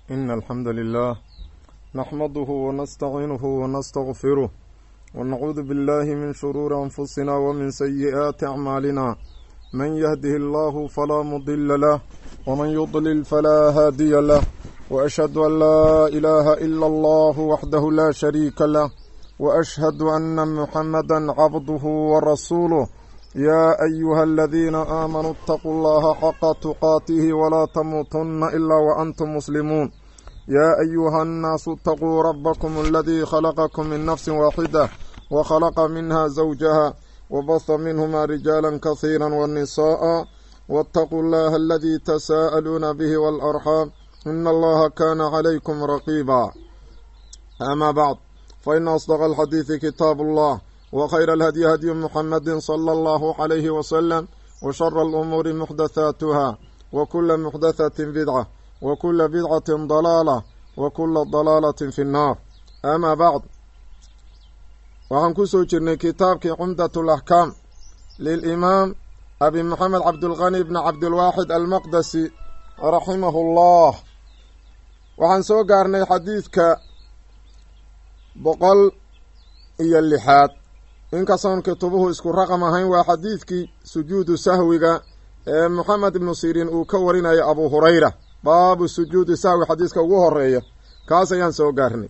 إن الحمد لله نحمده ونستعينه ونستغفره ونعوذ بالله من شرور أنفسنا ومن سيئات أعمالنا من يهده الله فلا مضل له ومن يضلل فلا هادي له وأشهد أن لا إله إلا الله وحده لا شريك له وأشهد أن محمدا عبده ورسوله يا أيها الذين آمنوا اتقوا الله حق تقاته ولا تموتن إلا وأنتم مسلمون يا أيها الناس اتقوا ربكم الذي خلقكم من نفس واحدة وخلق منها زوجها وبث منهما رجالا كثيرا والنساء واتقوا الله الذي تساءلون به والأرحام إن الله كان عليكم رقيبا أما بعد فإن أصدق الحديث كتاب الله وخير الهدي هدي محمد صلى الله عليه وسلم وشر الأمور محدثاتها وكل محدثة بدعة وكل بدعة ضلالة وكل ضلالة في النار أما بعد waxaan ku soo jirnay kitaabkii cumdat alaxkaam lilimaam abi moxamed cabdulqani bni cabdilwaaxid almaqdasi raximahu llah waxaan soo gaarnay xadiidka boqol iyo lixaad inkastoon kitubuhu isku raqam ahayn waa xadiidkii sujuudu sahwiga ee moxamed ibnu siriin uu ka warinaya abu hurayra baabu sujuudi sahwi xadiiska ugu horeeya kaas ayaan soo gaarnay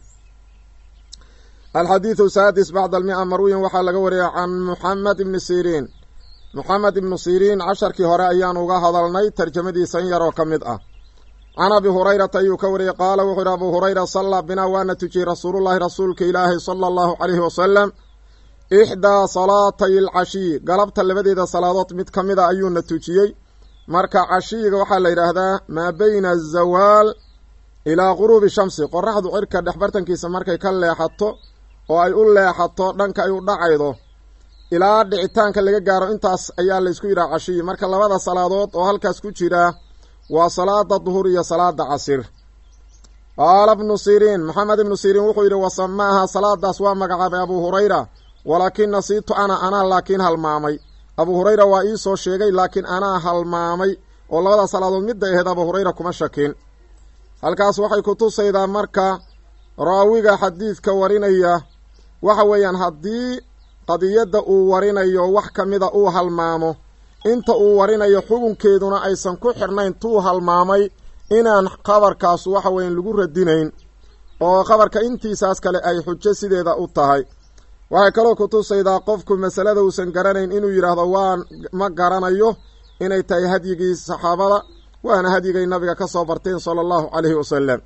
alxadiidu saadis bacda almia marwiyan waxaa laga wariyay can moxamed ibni siriin moxamed ibnu siriin casharkii hore ayaan uga hadalnay tarjamadiisa in yaroo ka mid ah can abi hurayrata ayuu ka wariyey qaala wuxuu yidhi abu hurayra sallaa binaa waana tujiyey rasuulullahi rasuulka ilaahi sala allahu caleyhi wasalam ixdaa salaatay alcashiyi galabta labadeeda salaadood mid ka mid a ayuuna tujiyey marka cashiyiga waxaa la yidhaahdaa maa beyna azawaal ilaa guruubi shamsi qoraxdu cirka dhexbartankiisa markay ka leexato oo ay u leexato dhanka ay u dhacaydo ilaa dhicitaanka laga gaaro intaas ayaa laysku yidhaha cashiyi marka labada salaadood oo halkaas ku jira waa salaada duhur iyo salaada casir qaala bnu siriin maxamed ibnu siriin wuxuu yidhi wasamaaha salaadaas waa magacaabay abuu hurayra walaakin nasiitu ana anaa laakiin halmaamay abuu hurayra waa ii soo sheegay laakiin anaa halmaamay oo labada salaadood midday ahayd abuu hurayra kuma shakin halkaas waxay ku tusaydaa marka raawiga xadiidka warinaya waxa weeyaan haddii qadiyadda uu warinayo wax ka mida uu halmaamo inta uu warinayo xukunkeeduna aysan ku xirnayn tuu halmaamay inaan khabarkaas waxa weyan lagu radinayn oo khabarka intiisaas kale ay xujo sideeda u tahay waxay kaloo ku tusaydaa qofku masalada uusan garanayn inuu yidhaahdo waan ma garanayo inay tahay hadyigii saxaabada waana hadyigay nabiga ka soo barteen sala allahu caleyhi wasalam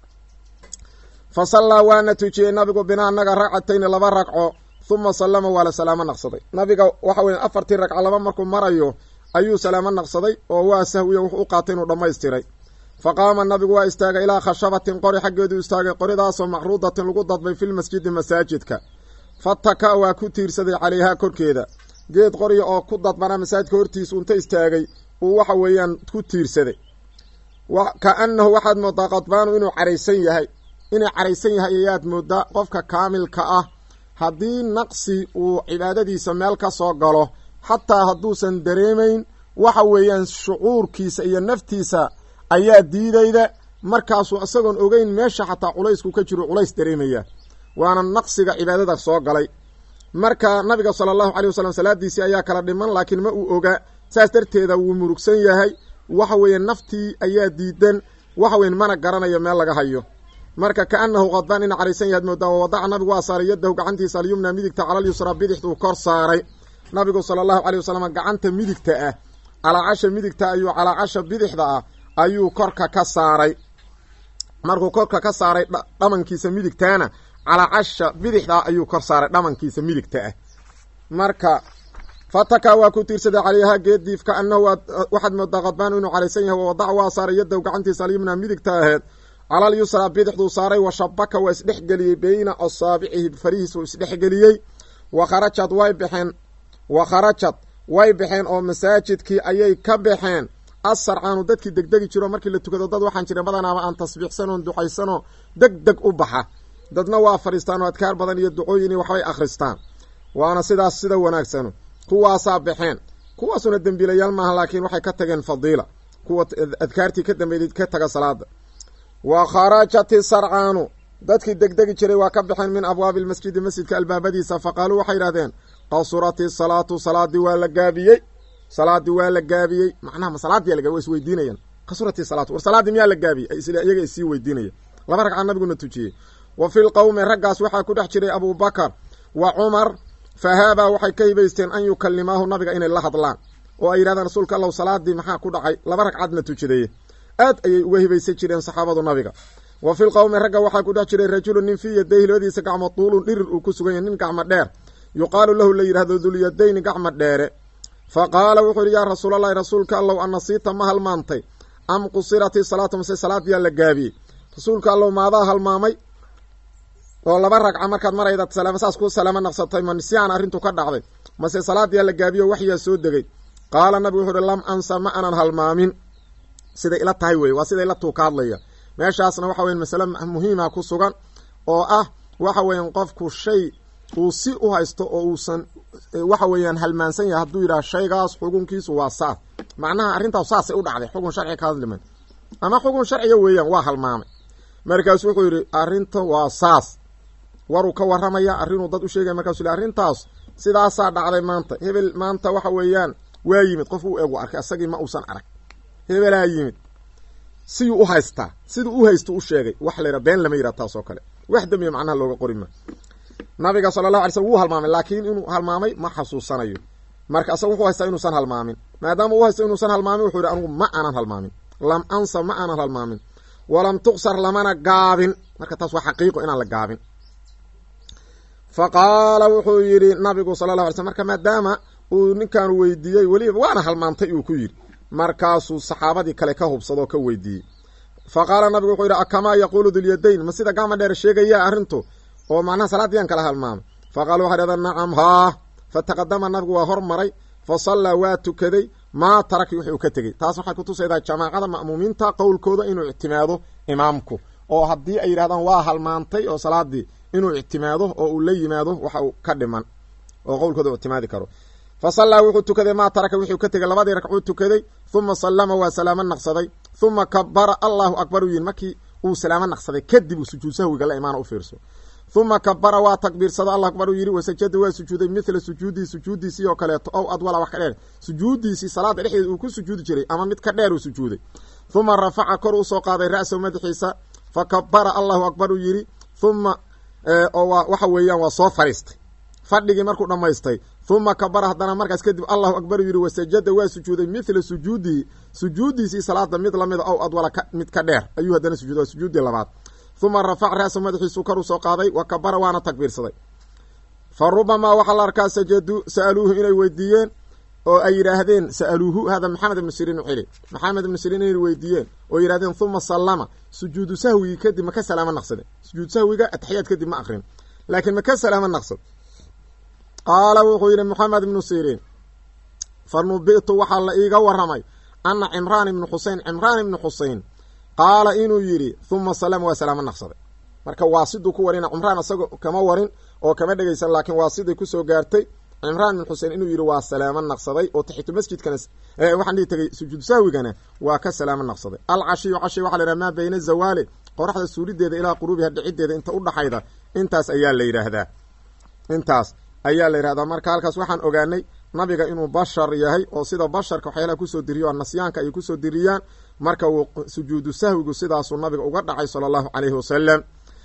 fa sallaa waana tujiyey nabigu bina annaga ragcatayni laba ragco huma sallama waa la salaamo naqsaday nabiga waxa weya afartii ragco laba markuu marayo ayuu salaamo naqsaday oo waa sahwiya wuxuu u qaatay inuu dhammaystiray fa qaama nabigu waa istaagay ilaa khashabatin qori xaggeedu istaagay qoridaasoo macruudatin lagu dadbay filmasjidi masaajidka fataka waa ku tiirsaday calayhaa korkeeda geed qorya oo ku dadbanaa masaajidka hortiisa unta istaagay uu waxa weeyaan ku tiirsaday ka annahu waxaad moodaa qadbaanu inuu caraysan yahay inuu caraysan yahay ayaad moodaa qofka kaamilka ah haddii naqsi uu cibaadadiisa meel ka soo galo xataa hadduusan dareemayn waxa weeyaan shucuurkiisa iyo naftiisa ayaa diidayda markaasuu isagoon ogeyn meesha xataa culaysku ka jiro culays dareemaya waana naqsiga cibaadada soo galay marka nabiga sala allahu caley wasalam salaadiisii ayaa kala dhiman laakiin ma uu oga saas darteeda wuu murugsan yahay waxa weeye naftii ayaa diidan waxa weyn mana garanayo meel laga hayo marka kaanahu qadbaan ina caraysan yahaad moodaa wawadaca nabigu waa saaray yadahu gacantiisa alyumna midigta calal yusraa bidixduu kor saaray nabigu sala allahu caley wasalam gacanta midigta ah calaacasha midigta ayuu calaacasha bidixda ah ayuu korka ka saaray markuu korka ka saaray dhamankiisa midigtaana calaacasha bidixda ayuu kor saaray dhamankiisa midigta ah marka fataka waa ku tiirsaday calayhaa geediif ka annahu waxaad moodaa qadbaanu inuu caraysan yahay wawadaca waa saaray yadahu gacantiisa alyumna midigta aheed calal yusraa bidixduu saaray wa shabaka waa isdhexgeliyey beyna asaabicihi farihiis uu isdhexgeliyey wa kharajad way baxeen wa kharajad way baxeen oo masaajidkii ayay ka baxeen asarcaanu dadkii degdegi jiro markii la tukado dad waxaan jiray badanaaba aan tasbiixsanoon ducaysanoo deg deg u baxa dadna waa fadhiistaan oo adkaar badan iyo ducooyin iyo waxbay akhristaan waana sidaas sida wanaagsano kuwaasaa baxeen kuwaasuna dembiilayaal maaha laakiin waxay ka tageen fadiila kuwa adkaartii ka dambeydid ka taga salaada wa kharajat isarcaanu dadkii degdegi jiray waa ka baxeen min abwaabi lmasjidi masjidka albaabadiisa faqaaluu waxay yidhahdeen qasurat isalaatu salaadii waa la gaabiyey salaadii waa la gaabiyey macnaha ma salaadii laga wa isweydiinayaan qasurat isalaatu war salaaddii miyaa la gaabiyey iyaga isii weydiinaya laba ragca nabiguna tujiyey wa fi lqowmi raggaas waxaa ku dhex jiray abubakar wa cumar fahaabaa waxay ka hibaysteen an yukalimaahu nabiga inay la hadlaan oo ay yidhahdaan rasuulka allow salaadii maxaa ku dhacay laba ragcadna tujidaye aad ayay uga hibaysan jireen saxaabadu nabiga wa fi lqowmi ragga waxaa ku dhex jiray rajulun nin fii yadayhi labadiisa gacmo tuulun dhirir uu ku sugan yahay nin gacmo dheer yuqaalu lahu la yidhahdo dulyadayni gacmo dheere fa qaala wuxuu yidhi yaa rasuulallahi rasuulka allow anasiita ma halmaantay am qusirat isalaatu mase salaadiyaa la gaabiyey rasuulka allow maadaa halmaamay oo laba ragca markaad marayda salaama saas ku salaamo naqsatay ma nisyaan arrintu ka dhacday mase salaadiyaa la gaabiyo waxyaa soo degay qaala nabigu wuxuu uhi lam ansa ma aanan halmaamin siday ila tahay weye waa siday ila tuu ka hadlaya meeshaasna waxa weyan masale muhiima ku sugan oo ah waxa weeyaan qofku shay uu si u haysto oo uusan waxa weeyaan halmaansan yahay hadduu yidhaha shaygaas xukunkiisu waa saas macnaha arrintaas saasay u dhacday xukun sharci ka hadliman ama xukun sharciga weeyaan waa halmaamay markaasu wuxuu yidhi arrinta waa saas waruu ka waramaya arrinuu dad u sheegaya markaasu yidhi arrintaas sidaasaa dhacday maanta hebel maanta waxa weeyaan waa yimid qof uu egu arkay isagii ma uusan arag hebelaa yimid siyuu u haystaa siduu u haysto u sheegay wax la yidhaha been lama yidhaha taas oo kale wax dembiya macnaha looga qori ma nabiga sala allahu alay slm wuu halmaamay laakiin inuu halmaamay ma xasuusanayo marka asaga wuxuu haystaa inuusan halmaamin maadaama uu haysto inuusan halmaamin wuxuu yidhi anigu ma aanan halmaamin lam ansa ma aanan halmaamin walam tuqsar lamana gaabin marka taas waa xaqiiqo inaan la gaabin fa qaala wuxuu yidhi nabigu sala llah alay slm marka maadaama uu ninkan weydiiyey weliba waana halmaantay uu ku yidhi markaasuu saxaabadii kale ka hubsadoo ka weydiiyey fa qaala nabigu wuxuu yidhi akamaa yaquulu dulyadayn ma sida gacma dheer sheegaya arrintu oo macnaha salaadiyaan kala halmaamay fa qaala waxay dhahdeen nacam haa fa taqadama nabigu waa hormaray fa sallaa waa tukaday maa taraki wixii uu ka tegey taas waxay kutusaydaa jamaacada ma'muumiinta qowlkooda inuu ictimaado imaamku oo haddii ay yidhahdaan waa halmaantay oo salaadii inuu ictimaado oo uu la yimaado waxa uu ka dhiman oo qowlkooda u ictimaadi karo fa sallaa wuxuu tukaday maa taraka wixii ka tegay labadii ragcuu tukaday huma sallama waa salaamo naqsaday huma kabara allahu akbar u yihin markii uu salaamo naqsaday kadib uu sujuud sahwiga la imaana u fiirso huma kabara waa takbiirsado allah akbar uu yidhi wasajada waa sujuuday mithla sujuudii sujuudiisii oo kaleeto ow adwala wax ka dheer sujuudiisii salaada dhexdeeda uu ku sujuudi jiray ama mid ka dheer uu sujuuday huma rafaca kor usoo qaaday ra'sahu madaxiisa fa kabara allahu akbar uu yidhi huma oo waa waxa weeyaan waa soo fadhiistay fadhigii markuu dhammaystay huma kabara haddana markaas kadib allahu akbar uu yidhi wasajada waa sujuuday mithla sujuudihi sujuudiisii salaada mid lamida ow adwala mid ka dheer ayuu haddana sujuuday waa sujuudii labaad huma rafac ra'sa madaxiisuu kor usoo qaaday wa kabara waana takbiirsaday fa rubamaa waxaa la arkaa sajaduu sa'aluuhu inay weydiiyeen oo ay yidhaahdeen sa'aluuhu hada maxamed ibnu siriin u xili maxamed ibnu siriin inay weydiiyeen oo yidhahdeen huma sallama sujuudu sahwigii kadib maka salaamo naqsade sujuud sahwiga ataxiyaad kadib ma akrin laakiin maka salaamo naqsad qaala wuxuu yidhi maxamed ibnu siriin fa nubi'tu waxaa la iiga waramay ana cimraan ibnu xusein cimraan ibnu xusein qaala inuu yidhi huma salama waa salaamo naqsaday marka waa siduu ku warina cimraan isaga kama warin oo kama dhegaysan laakiin waa siday kusoo gaartay cimraan bin xusein inuu yidhi waa salaamo naqsaday oo taxitu masjidkana waxaan dhihi tagay sujuud sahwigana waa ka salaamo naqsaday alcashiyu cashi waxa la yidhaha maa bayna zawaali qoraxda suurideeda ilaa quruubiha dhicideeda inta udhaxayda intaas ayaa la yidhaahdaa intaas ayaa la yidhahdaa marka halkaas waxaan ogaanay nabiga inuu bashar yahay oo sida basharka waxyaalaha kusoo diriyo nasyaanka ay kusoo diriyaan marka uu sujuudu sahwigu sidaasuu nabiga uga dhacay sala allahu caleyhi wasalam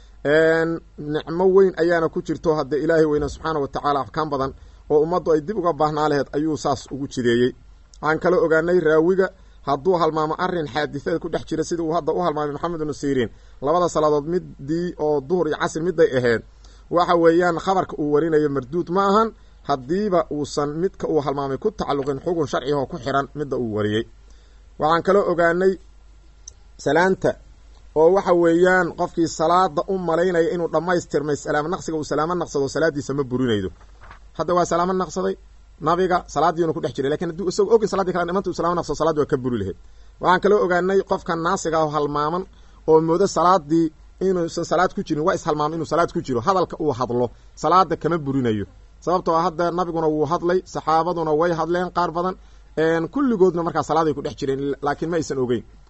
nicmo weyn ayaana ku jirto haddee ilaahay weyne subxaana watacaala axkaam badan oo ummaddu ay dib uga baahnaa laheed ayuu saas ugu jideeyey waxaan kala ogaanay raawiga hadduu halmaamo arrin xaadisada ku dhex jira sidii uu hadda u halmaamay maxamed ibnu siriin labada salaadood midii oo duhur iyo casr miday ahayd waxa weeyaan khabarka uu warinayo marduud ma ahan haddiiba uusan midka uu halmaamay ku tacalluqin xugun sharcigoo ku xiran midda uu wariyey waxaan kaloo ogaanay salaanta oo waxa weeyaan qofkii salaada u malaynaya inuu dhammaystirmay salaamo naqsiga uu salaamo naqsado salaadiisa ma burinaydo hadda waa salaamo naqsaday nabiga salaadiinu ku dhex jiray lakin hadduu isagoo ogi saladii kale dhimanta uu salamo naqsado salaadii waa ka buri lahayd waxaan kaloo ogaanay qofka naasiga ah halmaaman oo moodo salaadii inuusan salaad ku jirin waa ishalmaamay inuu salaad ku jiro hadalka uu hadlo salaada kama burinayo sababtoo a hadda nabiguna wuu hadlay saxaabaduna way hadleen qaar badan kulligoodna markaa salaaday ku dhex jireen laakiin ma aysan ogeyn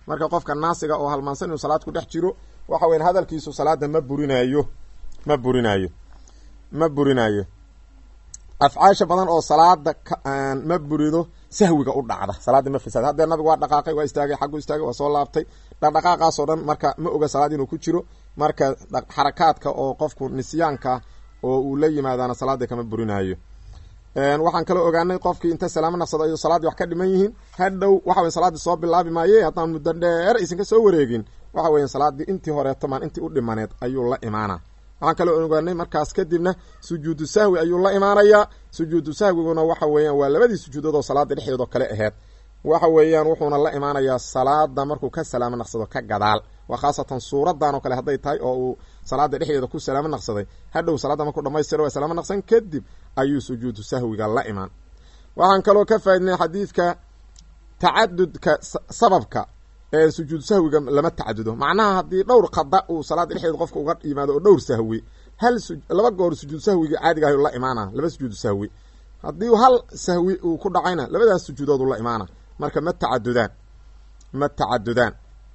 marka qofka naasiga oo halmaansan inuu salaad ku dhex jiro waxa weyan hadalkiisu salaada ma burinaayo ma burinaayo ma burinaayo afcaasha badan oo salaada ma burido sahwiga u dhacda salaada ma fasaad haddee nabigu waa dhaqaaqay waa istaagay xaggu istaagay waa soo laabtay dhaqdhaqaaqaasoo dhan marka ma oga salaad inuu ku jiro marka xarakaadka oo qofku nisyaanka oo uu la yimaadaana salaada kama burinaayo waxaan kaloo ogaanay qofkii inta salaamo naqsado ay salaaddii wax ka dhiman yihiin hadhow waxa weya salaaddii soo bilaabi maaye haddaan muddo dheer aysan ka soo wareegin waxa weya salaaddii intii horeeto maan intii u dhimaneed ayuu la imaana waxaan kaloo ogaanay markaas kadibna sujuudu sahwi ayuu la imaanayaa sujuudu sahwiguna waxa weeyaan waa labadii sujuudood oo salaada dhexdeedoo kale aheyd waxa weeyaan wuxuuna la imaanayaa salaada markuu ka salaamo naqsado ka gadaal waa khaasatan suuradan oo kale hadday tahay oo uu salaada dhexdeeda ku salaamo naqsaday hadhow salaadda markuu dhamaystiro waa salaamo naqsan kadib ayuu sujuudu sahwiga la imaan waxaan kaloo ka faa'idnay xadiidka tacadudka sababka ee sujuudu sahwiga lama tacadudo macnaha haddii dhowr qada uu salaada dhexdeeda qofka uga yimaado oo dhowr sahwi hal laba goor sujuudu sahwiga caadiga ah la imaana laba sujuudu sahwi haddii hal sahwi uu ku dhacayna labadaas sujuudood la imaana marka ma tacadudaan ma tacadudaan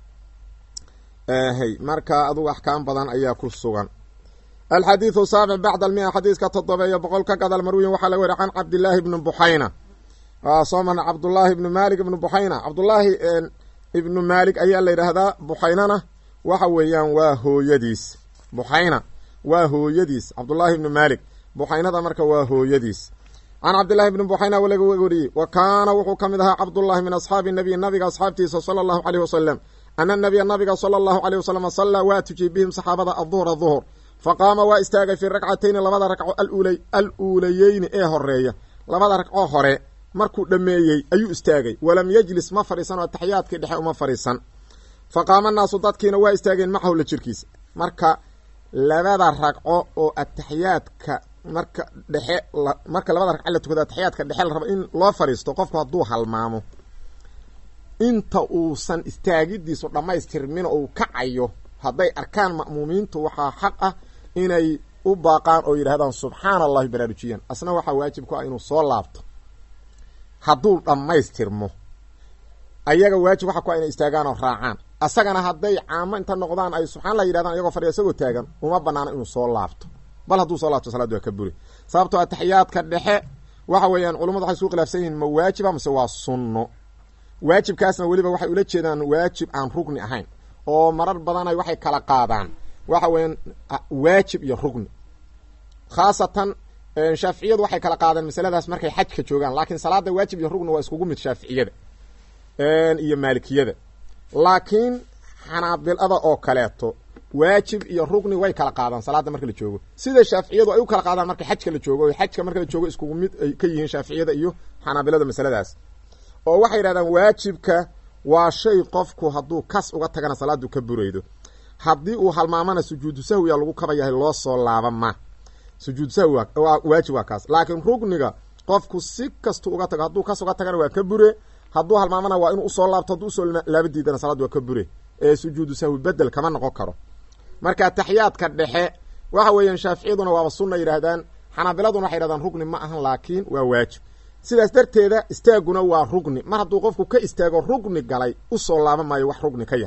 hy marka adugu axkaam badan ayaa ku sugan alxadiidu saabic bacda almia xadiiska toddobeeyo boqol ka gadal marwiyin waxaa laga weriy can cabdillaahi ibni buxayna soo marna cabdullaahi ibni maalik ibni buxayna cabdullaahi ibnu maalik ayaa la yidhaahdaa buxaynana waxa weeyaan waa hooyadiis buxayna waa hooyadiis cabdullaahi ibni maalik buxaynada marka waa hooyadiis can cabdillahi bni buxayna laga weriyey wa kaana wuxuu ka mid ahaa cabdullahi min asxaabi nabiy nabiga asxaabtiisa sala allahu caleyh wasalam ana nabiya nabiga sala allahu caleyh wasalam sallaa waa tujiyey bihim saxaabada aduhra duhur fa qaama waa istaagay fii ragcatayni labada ragco alul al uulayeyni ee horeeya labada ragco hore markuu dhammeeyey ayuu istaagay walam yejlis ma fadhiisan oo ataxiyaadkii dhexe uma fadhiisan fa qaama naasu dadkiina waa istaageen macahu la jirkiisa marka labada ragco oo ataxiyaadka marka dhexe marka labada ragco la tukado ataxiyaadka dhexe la rabo in loo fadhiisto qofku hadduu halmaamo inta uusan istaagidiisu dhammaystirmin uu kacayo hadday arkaan ma'muumiintu waxaa xaq ah inay u baaqaan oo yidhahdaan subxaana allahi baraarujiyan asna waxaa waajib ku ah inuu soo laabto hadduu dhammaystirmo ayaga waajib waxa ku ah inay istaagaan oo raacaan asagana hadday caamo inta noqdaan ay subxaan allah yidhahdaan iyagoo fadhiya isagoo taagan uma banaano inuu soo laabto bal hadduu soo laabto salaaddu waa ka buri sababtoo ataxiyaadka dhexe waxa weeyaan culummadu waxay isku khilaafsan yihiin ma waajiba mase waa sunno waajibkaasna weliba waxay ula jeedaan waajib aan rugni ahayn oo marar badanay waxay kala qaadaan waxa weeyaan waajib iyo rugni khaasatan shaaficiyadu waxay kala qaadeen masaladaas markay xajka joogaan laakiin salaada waajib iyo rugni waa iskugu mid shaaficiyada iyo maalikiyada laakiin xanaabilada oo kaleeto waajib iyo rugni way kala qaadaan salaada marka la joogo sida shaaficiyadu ay u kala qaadaan marka xajka la joogo xajka marka la joogo iskugu mid ay ka yihiin shaaficiyada iyo xanaabilada masaladaas oo waxay yidhahdaan waajibka waa shay qofku hadduu kas uga tagana salaadu ka buraydo haddii uu halmaamana sujuudu sahwiya lagu kaba yahay loo soo laaba ma sujuudu sahwi waa waajib waa kaas laakiin rugniga qofku si kastu uga tago hadduu kas uga tagana waa ka bure hadduu halmaamana waa inuu usoo laabto hadduu usoo laabadiidana salaad waa ka bure ee sujuudu sahwi bedel kama noqon karo marka taxiyaadka dhexe waxa weeyaan shaaficiyaduna waaba sunna yidhaahdaan xanaabiladuna waxay yidhahdaan rugni ma ahan laakiin waa waajib sidaas darteeda istaaguna waa rugni mar hadduu qofku ka istaago rugni galay usoo laaban maayo wax rugni ka yar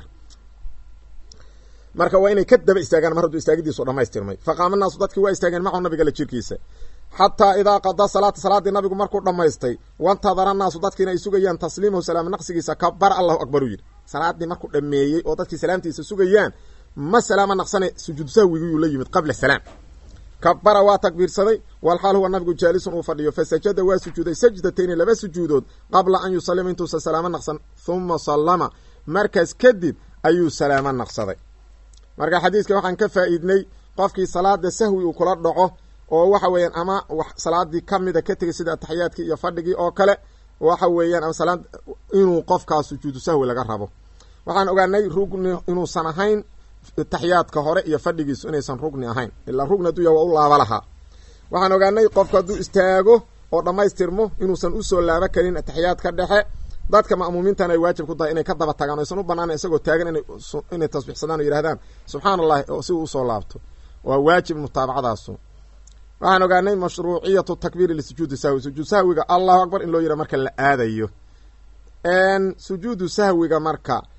marka waa inay ka daba istaagaan mar hadduu istaagidiisu dhamaystirmay faqaama naasu dadkii waa istaageen macahu nabiga la jirkiisa xataa idaa qada salaata salaaddii nabigu markuu dhammaystay wantadara naasu dadkiina ay sugayaan tasliimahu salaam naqsigiisa kabar allahu akbar u yidhi salaaddii markuu dhameeyey oo dadkii salaamtiisa sugayaan ma salaama naqsane sujuud sahwigiyuu la yimid qabla salaam kabara waa takbiirsaday walxaal huwa nabigu jaalisun uu fadhiyo fasajada waa sujuuday sajdatayni laba sujuudood qabla an yusalima intuusan salaamo naqsan huma sallama markaas kadib ayuu salaamo naqsaday marka xadiiska waxaan ka faa'iidnay qofkii salaada sahwi uu kula dhaco oo waxa weeyaan ama salaadii ka mida ka tegay sida ataxiyaadkii iyo fadhigii oo kale waxa weeyaan ama salaad inuu qofkaas sujuudu sahwi laga rabo waxaan ogaanay rugni inuusan ahayn taxiyaadka hore iyo fadhigiisu inaysan rugni ahayn ilaa rugni hadduu ya waa u laaba lahaa waxaan ogaanay qofku hadduu istaago oo dhammaystirmo inuusan usoo laaba karin ataxiyaadka dhexe dadka ma'muumiintana ay waajib ku tahay inay ka daba tagaan o aysan u banaan isagoo taagan inay tasbixsadaan oo yidhahdaan subxaana allahi oo si uu usoo laabto waa waajib mutaabacadaasu waxaan ogaanay mashruuciyatu takbiiri lisujuudi sahwi sujuud sahwiga allahu akbar in loo yidha marka la aadayo sujuudu sahwiga marka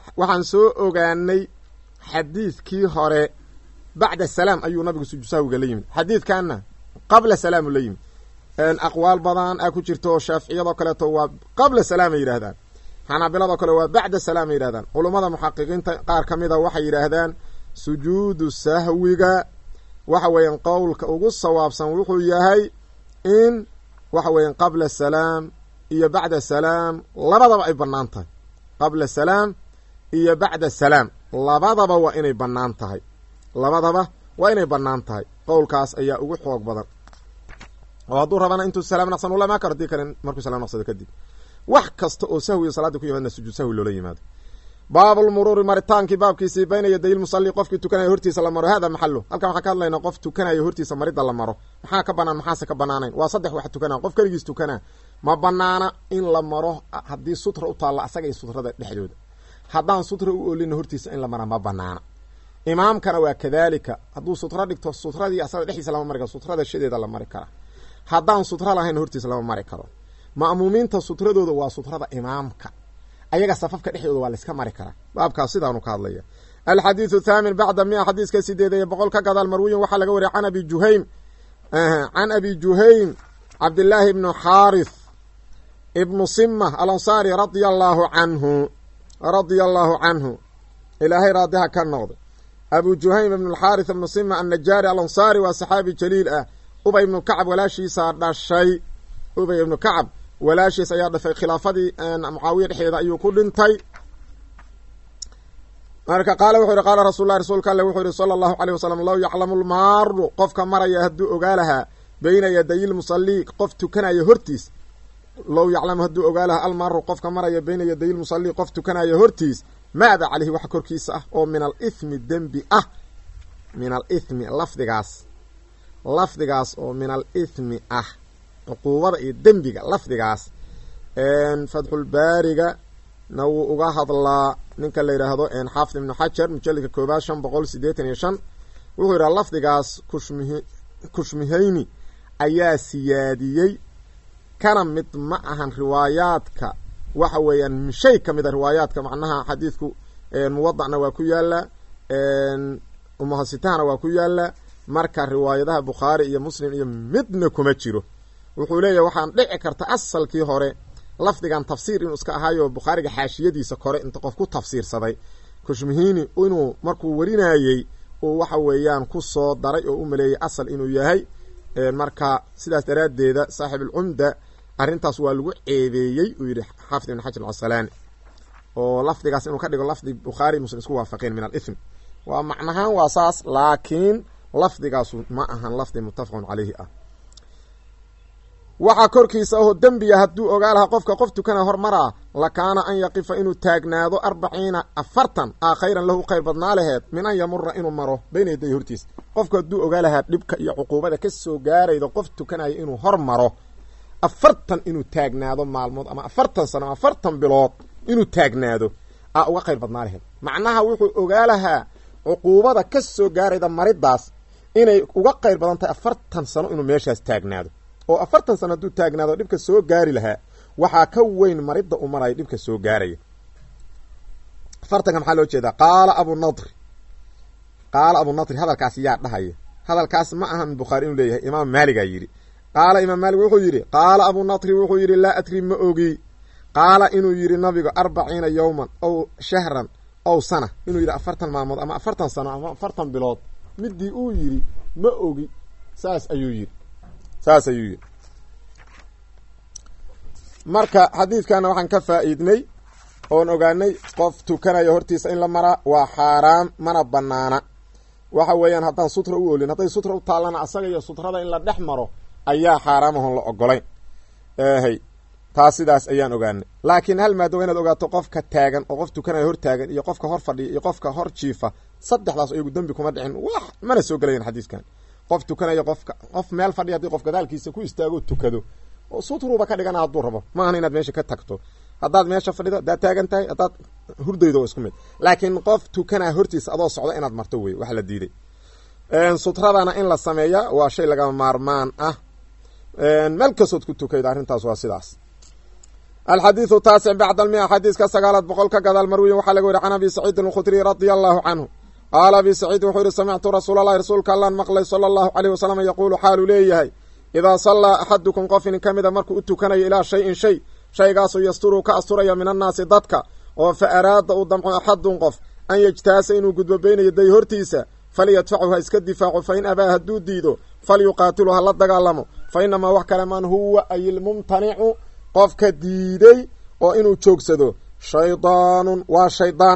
waxaan soo ogaanay xadiidkii hore bacda salaam ayuu nabigu sujuud sahwiga la yimid xadiidkanna qabla salaamu la yimid aqwaal badan a ku jirto oo shaaficiyadoo kaleeto waa qabla salaam ay yidhahdaan xanaabiladoo kale waa bacda salaam ay yidhahdaan culummada muxaqiqiinta qaar ka mid a waxay yidhaahdaan sujuudu sahwiga waxa weeyaan qowlka ugu sawaabsan wuxuu yahay in waxa weeyaan qabla salaam iyo bacda salaam labadaba ay bannaan tahay qabla salaam iyo bacda salaam labadaba waa inay bannaan tahay labadaba waa inay bannaan tahay qowlkaas ayaa ugu xoog badan oo hadduu rabana intuu salaam naqsan ula maa karo hadii kale markuu salaam naqsado kadib wax kasta oo sahwiga salaadda ku yimaadna sujuud sahwi loola yimaado baabulmuruuri maritaankii baabkiisii bayna yaday lmusalli qofkii tukanaya hortiisa la maro hada maxalu halkan waxaan ka hadlaynaa qof tukanaya hortiisa maridda la maro maxaa ka banaan maxaase ka banaanayn waa saddex wax tukanaa qof keligiis tukanaa ma banaana in la maro haddii sutra u taalla asaga iyo sutrada dhexdooda haddaan sutra u olina hortiisa in la mara ma banaana imaamkana waa kadaalika hadduu sutra dhigto sutradii asaga dhexdiisa lama mari karo sutrada shadeeda la mari kara haddaan sutra lahayn hortiisa lama mari karo ma'muumiinta sutradooda waa sutrada imaamka ayaga safafka dhexdooda waa layska mari karaa baabkaas sidaanu ka hadlaya alxadiidu thaamin bacda mia xadiiska sideed iyo boqol ka gadaal marwiyin waxaa laga wariyay can abi juhaym can abi juhaym cabdillaahi ibnu xaarith ibnu sima alansaari radia allaahu canhu radia allaahu canhu ilaahay raadiha ka noqday abu juhaym ibnu alxaarith ibnu sima annajaari alansaari waa saxaabi jaliil ah ubay ibnu kacab walaashiisaa dhashay ubay ibnu kacab walaashiis ayaa dhafay khilaafadii mucaawiya dhexdeeda ayuu ku dhintay marka qaala wuxuu yihi qaala rasuul lahi rasuulka alle wuxuu yihi sala allahu caleyh wasalam low yaclamu lmaaru qofka maraya hadduu ogaa lahaa beyna yaday lmusallii qof tukanaya hortiis low yaclamu hadduu ogaa lahaa almaaru qofka maraya beyna yaday lmusallii qof tukanaya hortiis maada caleyhi wax korkiisa ah oo min alithmi dembi ah min alithmi lafdigaas lafdigaas oo min alithmi ah cuquubada iyo dembiga lafdigaas fatxulbaariga na wuu uga hadlaa ninka la yidhaahdo xaafid ibnu xajar mujaladka koobaad shan boqol sideetan iyo shan wuxuu yidhaha lafdigaas kushmihi kushmihayni ayaa siyaadiyey kana mid ma ahan riwaayaadka waxa weeyaan shay ka mid a riwaayaadka macnaha xadiidku muwadacna waa ku yaala umuhasitahana waa ku yaala marka riwaayadaha bukhaari iyo muslim iyo midna kuma jiro wuxuu leeyahy waxaan dhici karta asalkii hore lafdigan tafsiir inuu iska ahaayo bukhaariga xaashiyadiisa kore inta qof ku tafsiirsaday kushmihini inuu markuu warinayey uu waxa weeyaan ku soo daray oo u maleeyey asal inuu yahay marka sidaas daraaddeeda saaxib alcumda arrintaas waa lagu ceebeeyey uu yidhi xaafid ibn xajar alcasalaani oo lafdigaas inuu ka dhigo lafdi bukhaari muslim isku waafaqeen min alithmi waa macnahaan waa saas laakiin lafdigaasu ma ahan lafdi muttafaqun caleyhi ah waxaa korkiisa aho dembiya hadduu ogaa lahaa qofka qof tukana hormaraa lakaana an yaqifa inuu taagnaado arbaciina afartan aa khayran lahu khayr badnaa laheed min an yamura inuu maro bayna yaday hortiisa qofku hadduu ogaa lahaa dhibka iyo cuquubada ka soo gaaraydo qof tukanaya inuu hor maro afartan inuu taagnaado maalmood ama afartan sano ama afartan bilood inuu taagnaado aa uga khayr badnaa laheed macnaha wuxuu ogaa lahaa cuquubada ka soo gaarayda maridaas inay uga khayr badan tahay afartan sano inuu meeshaas taagnaado oo afartan sano hadduu taagnaado dhibka soo gaari lahaa waxaa ka weyn maridda u maraya dhibka soo gaaraya afartanka maxaa loo jeedaa qaala abunadri qaala abunadri hadalkaas yaa dhahaya hadalkaas ma ahan bukhaari inuu leeyahay imaam maaligaa yidhi qaala imaam maalig wuxuu yidhi qaala abunadri wuxuu yidhi laa adri ma ogi qaala inuu yidhi nabigu arbaciina yowman ow shahran ow sana inuu yidhi afartan maalmood ama afartan sano ama afartan bilood midii uu yidhi ma ogi saas ayuu yidhi saas ayuu yidhi marka xadiidkana waxaan ka faa'iidnay oon ogaanay qof tukanaya hortiisa in la maraa waa xaaraam mana banaana waxa weeyaan haddaan sutra u olin hadday sutra u taallana asaga iyo sutrada in la dhex maro ayaa xaaraam ahon la ogolayn hy taas sidaas ayaan ogaanay laakiin hal maado waa inaad ogaato qofka taagan oo qof tukanaya hor taagan iyo qofka hor fadhiya iyo qofka hor jiifa saddexdaas iyagu dembi kuma dhicin wax mana soo gelayan xadiiskan qof tukanaya qofka qof meel fadhiya haddii qof gadaalkiisa ku istaago tukado oo sutruuba ka dhigana hadduu rabo ma ahan inaad meesha ka tagto haddaad meesha fadhido haddaad taagan tahay haddaad hurdaydo waa isku mid laakiin qof tukanaa hortiisa adoo socda inaad marto wey wax la diiday sutradana in la sameeya waa shay lagama maarmaan ah meel kastood ku tukayda arrintaas waa sidaas alxadiidu taasic bacda almia xadiiska sagaalaad boqol ka gadaal marwiyin waxaa laga weri can abi saciidin alkhudriy radia allahu canhu qaala abi saciid wuxuu yihi samictu rasuulalahi rasuulka allaan maqlay sala allahu caleyh wasalam yaquulu xaaluu leeyahay idaa sallaa axadukum qof inin ka mida markuu u tukanayo ilaa shayin shay shaygaasuu yasturuu ka asturaya min annaasi dadka oo fa araada uu damco axadun qof an yejtaasa inuu gudbo beynayo day hortiisa falyadfachu ha iska difaaco fa in abaa hadduu diido falyuqaatilu ha la dagaalamo fa inamaa wax kale man huwa ayilmumtanicu qofka diiday oo inuu joogsado shaydaanun waa shaydaan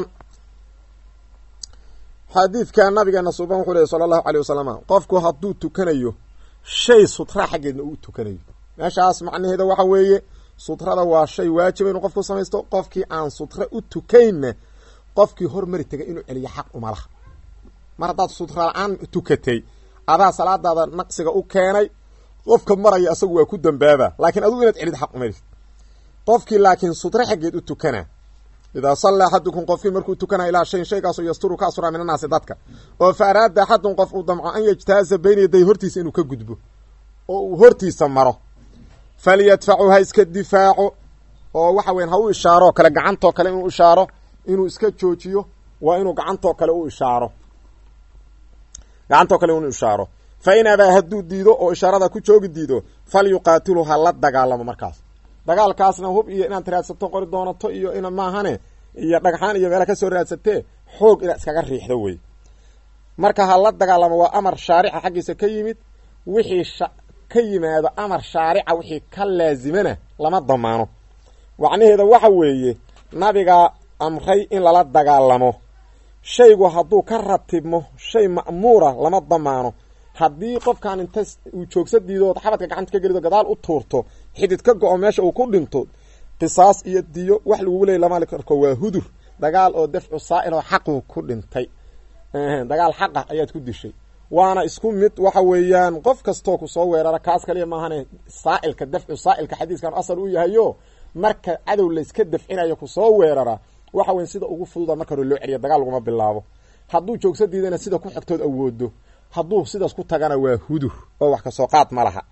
xadiidka nabigeena suuban wuxuu lehy sala allahu caley wasalam qofku hadduu tukanayo shay sutra xaggeedna uu tukanayo meeshaas macnaheeda waxa weeye sutrada waa shay waajiba inuu qofku samaysto qofkii aan sutra u tukaynna qofkii hormari tegay inuu celiyo xaq uma laha mar haddaad sutra la-aan tukatay adaa salaadaada naqsiga u keenay qofka maraya asagu waa ku dambaaba laakiin adugu inaad celid xaq umarid qofkii laakiin sutre xaggeed u tukana idaa sallaa axadukum qofkii markuu tukanaya ilaa shayin shaygaasoo yasturu ka asuraa min annaasi dadka oo fa araada axadun qof uu damco an yejtaaza beyna yaday hortiisa inuu ka gudbo oo uu hortiisa maro falyadfacu ha iska difaaco oo waxa weyan ha u ishaaro kale gacantoo kale inuu ishaaro inuu iska joojiyo waa inuu gacantoo kale u ishaaro gacantoo kale inuu ishaaro fa in abaa hadduu diido oo ishaarada ku joogi diido falyuqaatilu ha la dagaalamo markaas dagaalkaasna hub iyo inaad raadsato qori doonato iyo ina maahane iyo dhagxaan iyo meela kasoo raadsatee xoog inaad iskaga riixdo wey marka ha la dagaalamo waa amar shaarica xaggiisa ka yimid wixii ka yimaado amar shaarica wixii ka laazimana lama damaano macnaheeda waxa weeye nabigaa amray in lala dagaalamo shaygu hadduu ka ratibmo shay ma'muura lama damaano haddii qofkan inta uu joogsa diidood xabadka gacanta ka gelido gadaal u tuurto xidid ka go-o meesha uu ku dhinto qisaas iyo diyo wax lagugu leeyay lama arko waa hudur dagaal oo dafcu saa'il oo xaqu ku dhintay dagaal xaqah ayaad ku dishay waana isku mid waxa weeyaan qof kastoo kusoo weerara kaas kaliya maahane saa'ilka dafcu saa'ilka xadiiskan asal u yahayo marka cadow layska dafcinayo kusoo weerara waxa weyan sida ugu fududa marka hore loo celiya dagaal laguma bilaabo hadduu joogsa diidana sida ku xigtood awoodo hadduu sidaas ku tagana waa hudur oo wax kasoo qaad ma laha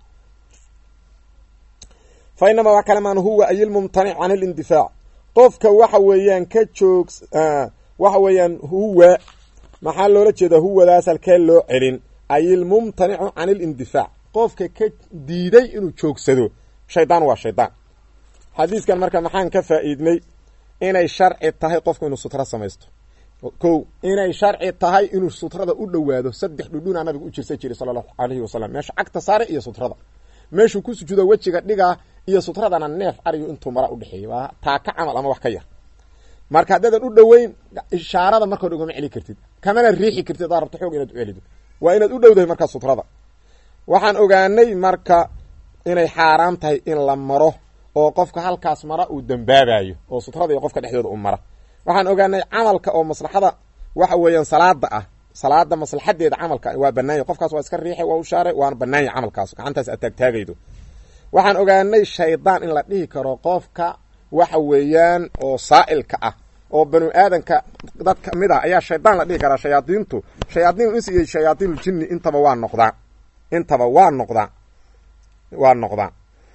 fa inamaa wax kale maan huwa ayilmumtanic can ilindifaac qofka waxa weeyaan ka joog waxa weeyaan huwa maxaa loola jeedaa huwadaas halkee loo celin ayilmumtanicu can ilindifaac qofka ka diiday inuu joogsado shaydaan waa shaydaan xadiiskan marka maxaan ka faa'iidnay inay sharci tahay qofku inuu sutra samaysto kow inay sharci tahay inuu sutrada u dhowaado saddex dhudhunaa nabiga u jirsa jiray sala allahu alayhi wasalam meesha cagta saare iyo sutrada meeshuu ku sujuudo wejiga dhigaa iyo sutradana neef arigu intuu mara udhexeeyay waa taaka camal ama wax ka yar marka haddaadan u dhoweyn ishaarada marka hore ugama celi kartid kamana riixi kartid hadaad rabto xoog inaad u celido waa inaad u dhowdahay markaa sutrada waxaan ogaanay marka inay xaaraan tahay in la maro oo qofka halkaas mara uu dambaabayo oo sutrada iyo qofka dhexdooda u mara waxaan ogaanay camalka oo maslaxada waxa weeyaan salaada ah salaada maslaxadeeda camalka waa banaanya qofkaas waa iska riixay waa u shaaray waana banaanya camalkaas gacantaas aad taagtaagaydo waxaan ogaanay shaydaan in la dhihi karo qofka waxa weeyaan oo saa'ilka ah oo banu aadanka dad kamid ah ayaa shaydaan la dhihi karaa shayaadiintu shayaadiin ins iyo shayaadiin jinni intaba waa noqdaa intaba waa noqdaa waa noqdaa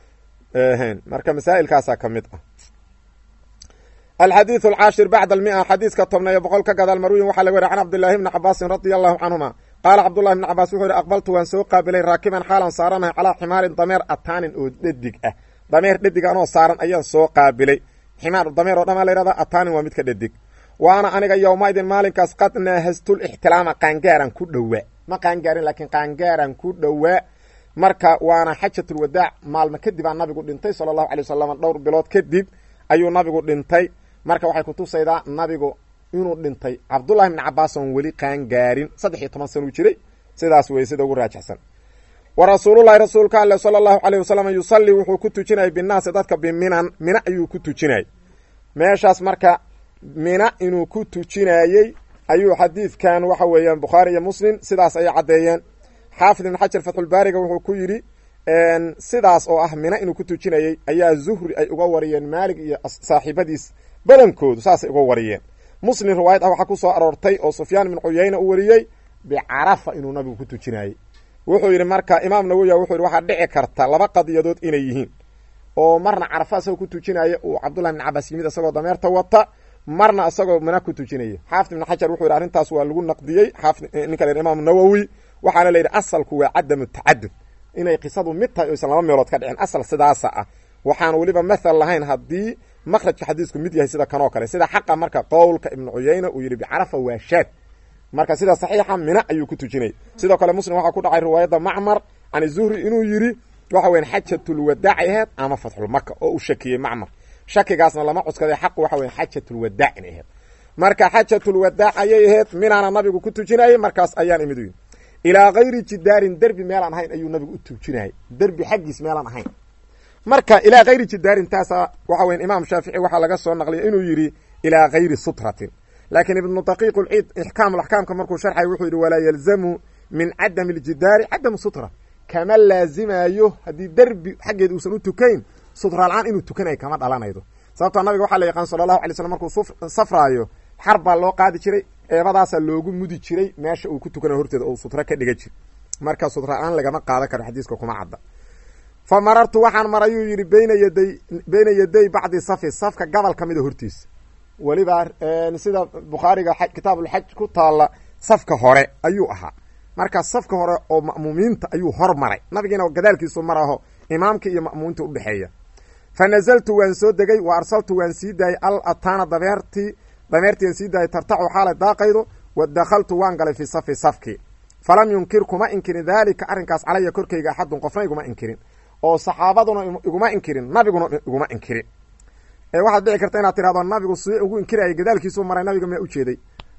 marka masaa'ilkaasaa ka mid ah alxadiiث alcaashir bacd almia xadiiska tobnayo boqol ka gadaal marwiyin waxaa laga weriy can cabdillahi bni cabaasin radia allahu canhuma qaala cabdullahi bni cabaas wuxuu yihi aqbaltu waan soo qaabilay raakiban xaalan saaranahay calaa ximaarin dameer ataanin oo dhadig ah dameer dhadig anoo saaran ayaan soo qaabilay ximaar dameer oo dhamaa la yhahda ataanin waa midka dhadig waana aniga yowmaidin maalinkaas qad naahastul ixtilaama qaangaaran ku dhowaa ma qaangaarin laakiin qaangaaran ku dhowaa marka waana xajatulwadaac maalmo kadib aa nabigu dhintay sala allahu alay wasalam dhowr bilood kadib ayuu nabigu dhintay marka waxay kutusaydaa nabigu inuu dhintay cabdullahi bni cabaas oon weli qaangaarin saddex iyo toban sanuu jiray sidaas wey sida ugu raajixsan wa rasuulullahi rasuulka alle sala allahu caleyh wasalam yusallii wuxuu ku tujinayay binnaasi dadka biminan mina ayuu ku tujinayay meeshaas marka mina inuu ku tujinayey ayuu xadiidkan waxa weeyaan bukhaari iyo muslim sidaas ayay caddeeyeen xaafid ibn xajar fatxulbaariga wuxuu ku yidhi sidaas oo ah mina inuu ku tujinayey ayaa zuhri ay uga wariyeen maalig iyo saaxiibadiis badankoodu saasay uga wariyeen muslim riwaayad ah waxaa ku soo aroortay oo sufyaan ibn cuyayna u wariyey bicarafa inuu nabigu ku tujinayey wuxuu yidhi marka imaam nawowi wuxuu yidhi waxaa dhici karta laba qadiyadood inay yihiin oo marna carafa isagoo ku tujinaya uu cabdullahi ibn cabaas yimid isagoo dameerta wata marna isagoo mina ku tujinaya xaafid ibn xajar wuxuu yidhi arrintaas waa lagu naqdiyey xaafid ninka la yidhi imaamu nawowi waxaana la yidhi asalku waa cadamu tacadud inay qisadu mid tahay oysan laba meelood ka dhicin asal sidaasa ah waxaan weliba mathal lahayn haddii makhrajka xadiisku mid yahay sida kanoo kale sida xaqa marka qowlka ibnu cuyayna uu yidhi bicarafa waa shaad marka sida saxiixa mina ayuu ku tujinayay sidoo kale muslim waxaa ku dhacay riwaayadda macmar can zuhri inuu yidhi waxa weyan xajatulwadaac ay ahayd ama fatxulmaka oo uu shakiyey macmar shakigaasna lama cuskaday xaqu waxa weyan xajatulwadaac inay ahayd marka xajatulwadaac ayay ahayd minaana nabigu ku tujinayay markaas ayaan imid uyi ilaa kayri jidaarin derbi meelaan ahayn ayuu nabigu u tujinayay derbi xaggiis meelaan ahayn marka ilaa kayri jidaarin taasa waxa weyan imaam shaafici waxaa laga soo naqliyay inuu yidhi ilaa kayri sutratin laakiin ibnu daqiiq lciid ixkaam axkaamka markuu sharxay wuxuu yidhi walaa yalzamu min cadami aljidaari cadamu sutra kama laazimayo haddii derbi xaggeed uusan u tukayn sutra la-aan inuu tukanayo kama dhalanaydo sababtoo nabiga waxaa la yaqaan sala allahu alay slam markuu safraayo xar baa loo qaadi jiray eebadaasaa loogu mudi jiray meesha uu ku tukanayo horteeda oo sutra ka dhiga jir marka sutra la-aan lagama qaadan karo xadiiska kuma cadda fa marartu waxaan marayuu yidhi beyna yaday beyna yaday bacdi safi safka gobol ka mida hortiisa weliba sida bukhaariga kitaabulxaj ku taalla safka hore ayuu ahaa marka safka hore oo ma'muumiinta ayuu hormaray nabigiina gadaalkiisu maraho imaamka iyo ma'muuminta udhexeeya fa nazaltu waan soo degay wa arsaltu waan sii daayay al ataana dameertii dameertiian sii daayay tartacu xaalay daaqaydo wa dakhaltu waan galay fii safi safkii falam yunkir kuma inkirin daalika arrinkaas calaya korkayga axadun qofna iguma inkirin oo saxaabaduna iguma inkirin nabiguna iguma inkirin waxaad dhici karta inaad tirahdo nabigu si ugu inkirayay gadaalkiisuu maray nabiga miyaa ujeeday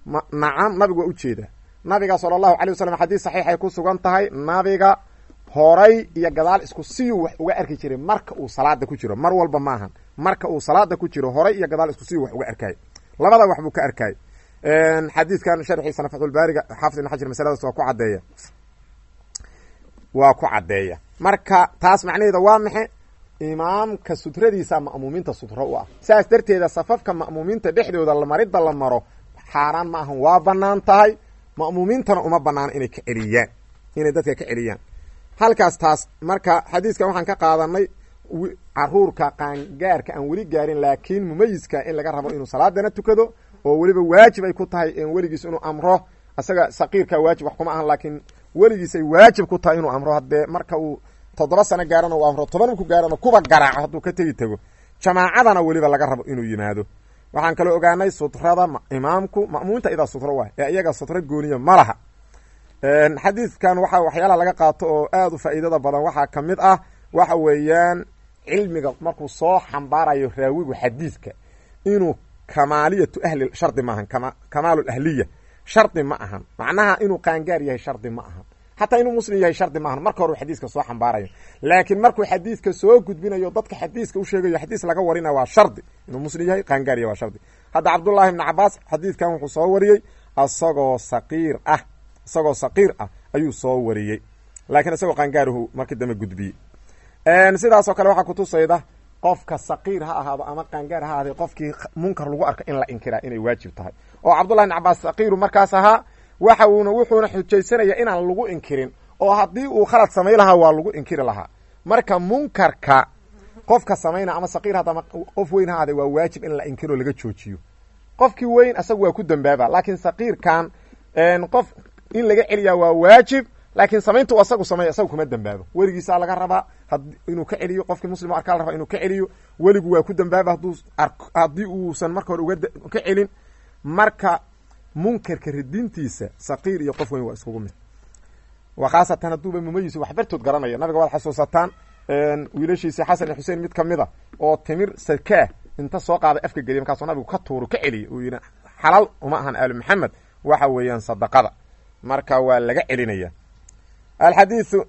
nacam nabigu waa ujeeda nabiga sala allahu calay wasalam xadiis saxiixay ku sugan tahay nabiga horay iyo gadaal isku siyuu wax uga arki jiray marka uu salaada ku jiro mar walba maahan marka uu salaada ku jiro horay iyo gadaal isku siyuu wax uga arkay labada wax buu ka arkay xadiidkan sharxiisana fatxulbaariga xaafid ibn xajar masaladaas waa ku caddeeya waa ku caddeeya marka taas macnaheeda waa maxe imaamka sutradiisa ma'muumiinta sutro u ah saas darteeda safafka ma'muumiinta dhexdooda maridda la maro xaaraan ma ahan waa bannaan tahay ma'muumiintana uma banaano inay ka celiyaan inay dadka ka celiyaan halkaas taas marka xadiiskan waxaan ka qaadanay caruurka qaangaarka aan weli gaarin laakiin mumayiska in laga rabo inuu salaadana tukado oo weliba waajib ay ku tahay weligiis inuu amro isaga saqiirka waajib wax kuma ahan laakiin weligiis ay waajib ku tahay inuu amro haddee marka uu toddoba sano gaarana uu amro toban ku gaarana kuba garaaco hadduu ka tegi tego jamaacadana weliba laga rabo inuu yimaado waxaan kaloo ogaanay sutrada imaamku ma'muuminta idaa sutro waay ee iyaga sutro gooniya ma laha xadiidkan waxaa waxyaalaha laga qaato oo aada u faa'iidada badan waxaa ka mid ah waxa weeyaan cilmiga markuu soo xambaarayo raawigu xadiidka inuu kamaaliyatu ahli shardi maahan kamaalu ahliya shardi ma ahan macnaha inuu qaangaar yahay shardi ma ahan xataa inuu muslim yahay shardi maahan marka hore xadiiska soo xambaarayo laakiin markuu xadiiska soo gudbinayo dadka xadiiska u sheegayo xadiis laga warina waa shardi inuu muslim yahay qaangaar yahay waa shardi hadda cabdullaahi ibni cabaas xadiidkan wuxuu soo wariyey isagoo saqiir ah isagoo saqiir ah ayuu soo wariyey laakiin isagoo qaangaaruhu markii dambe gudbiyey sidaasoo kale waxaa kutusayda qofka saqiir ha ahaado ama qaangaar ha ahaada qofkii munkar lagu arka in la inkiraa inay waajib tahay oo cabdullahi ibn cabaas saqiiru markaas ahaa waxa uuna wuxuuna xujaysanaya inaan lagu inkirin oo haddii uu khalad samay lahaa waa lagu inkiri lahaa marka munkarka qofka samayna ama saqiir hadda ama qof weyn ha ahaade waa waajib in la inkiro laga joojiyo qofkii weyn isagu waa ku dambaaba laakiin saqiirkan qof in laga celiyaa waa waajib laakiin samaynta u asagu sameeya isaga kuma dambaabo weligiisaa laga rabaa inuu ka celiyo qofkii muslim arkaa la rabaa inuu ka celiyo weligu waa ku dambaaba hadduu haddii uusan marka hore uga ka celin marka munkarka ridintiisa saqiir iyo qof weyn waa iskugu mid waa khaasatan hadduuba mumayis wax bartood garanaya nabiga waad xasuusataan wiilashiisi xasan iyo xuseen mid kamid a oo timir sarkaah inta soo qaaday afka geliya markaasuu nabigu ka tuuro ka celiyay uu yidhi xalaal uma ahan aali maxamed waxa weeyaan sadaqada marka waa laga celinaya alxadiiu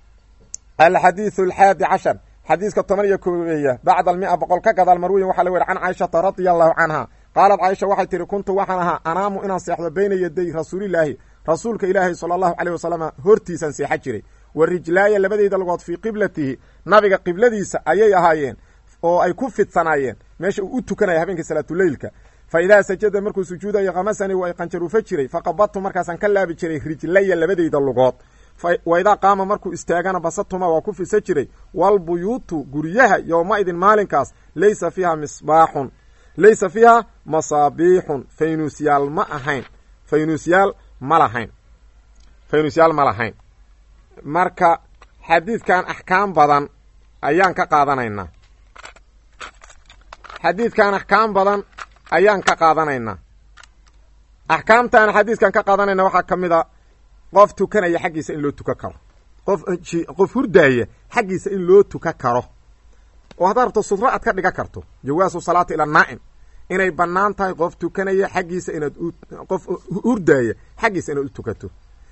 alxadiiثu alxaadi cashar xadiiska toban iyo koobeeya bacda almia boqol ka gadaal marwiyin waxaa la weri can caaishata radia allahu canha qaalat caaisha waxay tihi kuntu waxaan ahaa anaamu inaan seexdo bayna yaday rasuulilaahi rasuulka ilaahi sala allahu caleyh wasalam hortiisaan seexan jiray wa rijlaaya labadeyda lagood fii qiblatihi nabiga qibladiisa ayay ahaayeen oo ay ku fidsanaayeen meesha uu u tukanaya habeenkii salaatuleylka fa idaa sajada markuu sujuudayo kamasani waa qanjaruufo jiray faqabadtu markaasaan ka laabi jiray rijlaya labadeyda lugood waidaa qaama markuu istaagana basatuma waa ku fisa jiray walbuyuutu guryaha yowma idin maalinkaas laysa fiiha misbaaxun laysa fiiha masaabiixun faynuusyaal ma ahayn faynuusyaal ma lahayn faynuusyaal ma lahayn marka xadiidkan axkaam badan ayaan ka qaadanaynaa xadiidkan axkaam badan ayaan ka qaadanaynaa axkaamtaan xadiidkan ka qaadanayna waxaa ka mid a qof tukanaya xaggiisa in loo tukan karo qof qof hurdaaya xaggiisa in loo tukan karo oo haddaad rabto sudro aad ka dhigan karto jawaasu salaati ila naa'im inay bannaan tahay qof tukanaya xaggiisa inaad qof hurdaaya xaggiisa inaad u tukato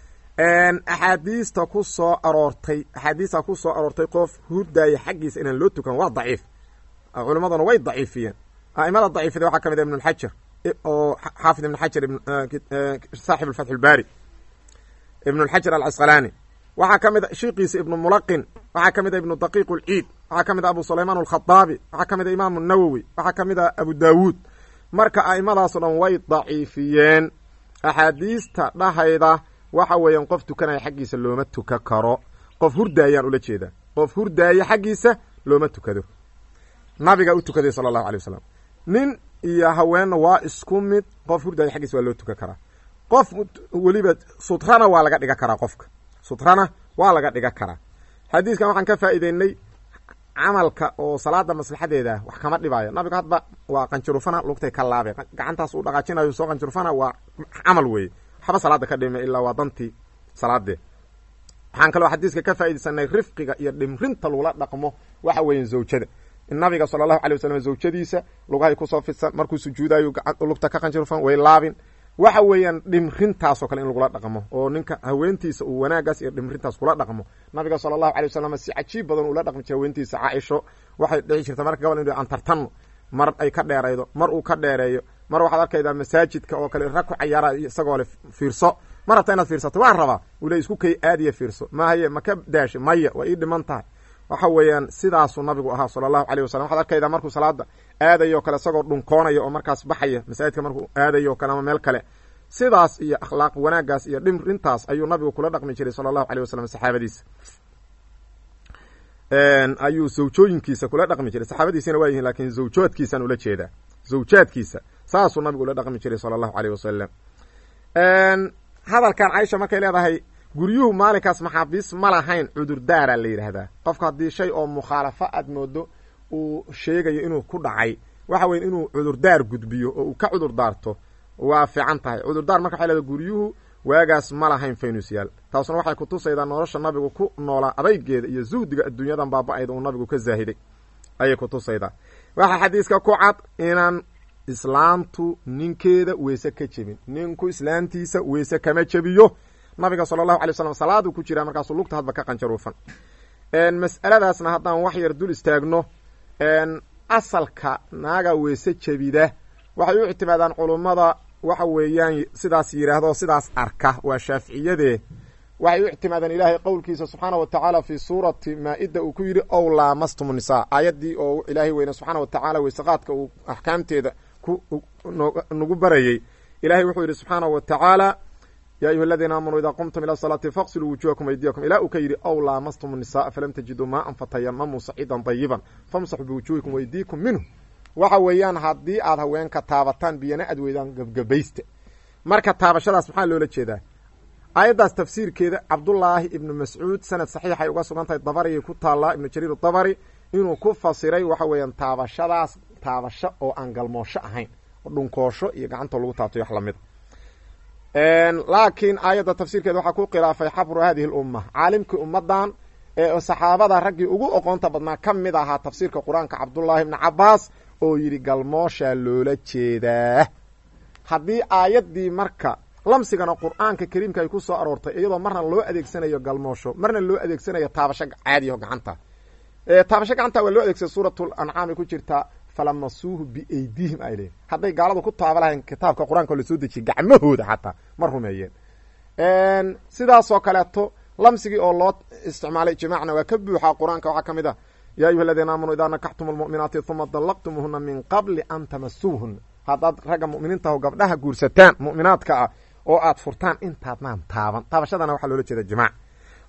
axaadiista ku soo aroortay axaadiista ku soo aroortay qof hurdaaya xaggiisa inaan loo tukan waa daciif culimmaduna way daciifiyeen a'imada daciifida waxaa ka mid a ibn lxajar oo xaafid ibn xajar saaxib alfatx albaari ibn lxajar alcasqalaani waxaa ka mid a shiikiisa ibnu mulaqin waxaa ka mid a ibnu daqiiq lciid waxaa ka mid a abu sulaymaan alkhadaabi waxaa ka mid a imaamu nawowi waxaa ka mid a abu daawuud marka a'imadaasoo dhan way daciifiyeen axaadiista dhahayda waxa weeyaan qof tukanaya xaggiisa looma tukan karo qof hurdaayaan ula jeedaa qof hurdaaya xaggiisa looma tukado nabiga u tukaday sala allahu alay wasalam nin iyo haweenna waa isku mid qof hurdaaya xaggiisa waa loo tukan karaa qof weliba sutrana waa laga dhigan karaa qofka sutrana waa laga dhigan karaa xadiiskan waxaan ka faa'iideynay camalka oo salaada maslaxadeeda wax kama dhibaayo nabigu hadba waa qanjurufana lugtay ka laabe gacantaas uu dhaqaajinayo soo qanjurufana waa camal weeye waxba salaada ka dhima ilaa waa dantii salaadee waxaan kaloo xadiiska ka faaidaysanay rifqiga iyo dhimrinta lagula dhaqmo waxa weeyan zawjada in nabiga sala allahu alay wasalam zawjadiisa lugahay kusoo fidsan markuu sujuudayo lugta ka qanjirufan way laabin waxa weeyaan dhimrintaasoo kale in lagula dhaqmo oo ninka haweentiisa uu wanaagaas iyo dhimrintaas kula dhaqmo nabiga sala allahu alay wasalam si cajiib badan ula dhaqmi jira haweentiisa caaisho waxay dhici jirta marka gabal inu aan tartanno mar ay ka dheeraydo mar uu ka dheereeyo mar waxaad arkaydaa masaajidka oo kale rag ku cayaara isagoo le fiirso mar rabta inaad fiirsato waan rabaa ule isku kay aadiya fiirso mahaye ma ka daashe maya waa ii dhiman tahay waxa weeyaan sidaasuu nabigu ahaa sala allahu aleyh wasalam waxaad arkaydaa markuu salaada aadayo o kale isagoo dhunkoonaya oo markaas baxaya masaajidka markuu aadayo o kale ama meel kale sidaas iyo akhlaaq wanaagaas iyo dhimrintaas ayuu nabigu kula dhaqmi jiray sala allahu aleyh wasalam saxaabadiisa ayuu zawjooyinkiisa kula dhaqmi jiray saxaabadiisina waa yihin lakin zawjoodkiisaan ula jeedaa zawjaadkiisa saasuu nabigu ula dhaqmi jiray sala allahu aleyh wasalam hadalkan caisha markay leedahay guryuhu maalinkaas maxaabiis ma lahayn cudurdaara la yidhaahdaa qofka haddii shay oo mukhaalafo aad moodo uu sheegayo inuu ku dhacay waxa weya inuu cudurdaar gudbiyo oo uu ka cudurdaarto waa fiican tahay cudurdaar marka waxay leedahay guryuhu waagaas ma lahayn faynusyaal taasuna waxay kutusaydaa nolosha nabigu ku noolaa adaygeeda iyo zuhdiga adduunyadan baaba-ayda uu nabigu ka zaahiday ayay kutusaydaa waxaa xadiiska ku cad inaan islaamtu ninkeeda weyse ka jebin ninku islaamtiisa weyse kama jebiyo nabiga sala allahu alay slam salaaduu ku jiraa markaasuu lugta hadba ka qanjaruufan mas'aladaasna haddaan wax yar dul istaagno asalka naaga weyse jebida waxay u ictimaadaan culummada waxa weeyaan sidaas yidhaahdo sidaas arka waa shaaficiyadee waxay u ictimaadeen ilaahay qowlkiisa subxaana wa tacaala fii suurati maa-ida uu ku yidhi ow laamastum nisaa aayaddii oo ilaahay weyne subxaana wa tacaala weysaqaadka uu axkaamteeda ku nagu barayey ilahay wuxuu yidhi subxaana wa tacaala ya ayuha aladiina aamanuu idaa qumtum ila salaati faqsiluu wujuhakum aydiyakum ilaa uu ka yidhi ow laamastum nisaaa falam tajiduu maaan fatayamamuu saciidan dayiban famsaxuu biwujuhikum waydiikum minhu waxa weeyaan haddii aad haweenka taabataan biyana aad weydaan gebgabaysta marka taabashadaas maxaa loola jeedaa aayaddaas tafsiirkeeda cabdullaahi ibnu mascuud sanad saxiixay uga sugan tahay dabariyay ku taallaa ibnu jariir dabari inuu ku fasiray waxa weeyaan taabashadaas taabasho oo aan galmoosho ahayn oo dhunkoosho iyo gacanta lagu taabtay wax lamid laakiin aayadda tafsiirkeeda waxaa ku khilaafay xabru hadihi lumma caalimkii ummadan ee saxaabada raggii ugu oqoonta badnaa ka mid ahaa tafsiirka qur-aanka cabdullaahi ibni cabaas oo yidhi galmooshaa loola jeedaa haddii aayaddii marka lamsigana qur-aanka kariimka ay ku soo aroortay iyadoo marna loo adeegsanayo galmoosho marna loo adeegsanayo taabasho caadiyaho gacanta taabasho gacanta waa loo adeegsada suuratul ancaamay ku jirtaa falamasuuhu biaydihim ay leeyiin hadday gaaladu ku taaba lahayn kitaabka qur-aanka lasoo dejiyay gacmahooda xataa ma rumeeyeen sidaasoo kaleeto lamsigii oo loo isticmaalay ijmaacna waa ka buuxaa qur-aanka waxaa ka mid a ya ayuha aladiina aamanuu idaa nakaxtum lmu'minaati uma dallaqtumuhuna min qabli an tamasuuhuna haddaad ragga mu'miniintaho gabdhaha guursataan mu'minaadka ah oo aad furtaan intaadnaan taaban taabashadana waxaa loola jeeda jimaac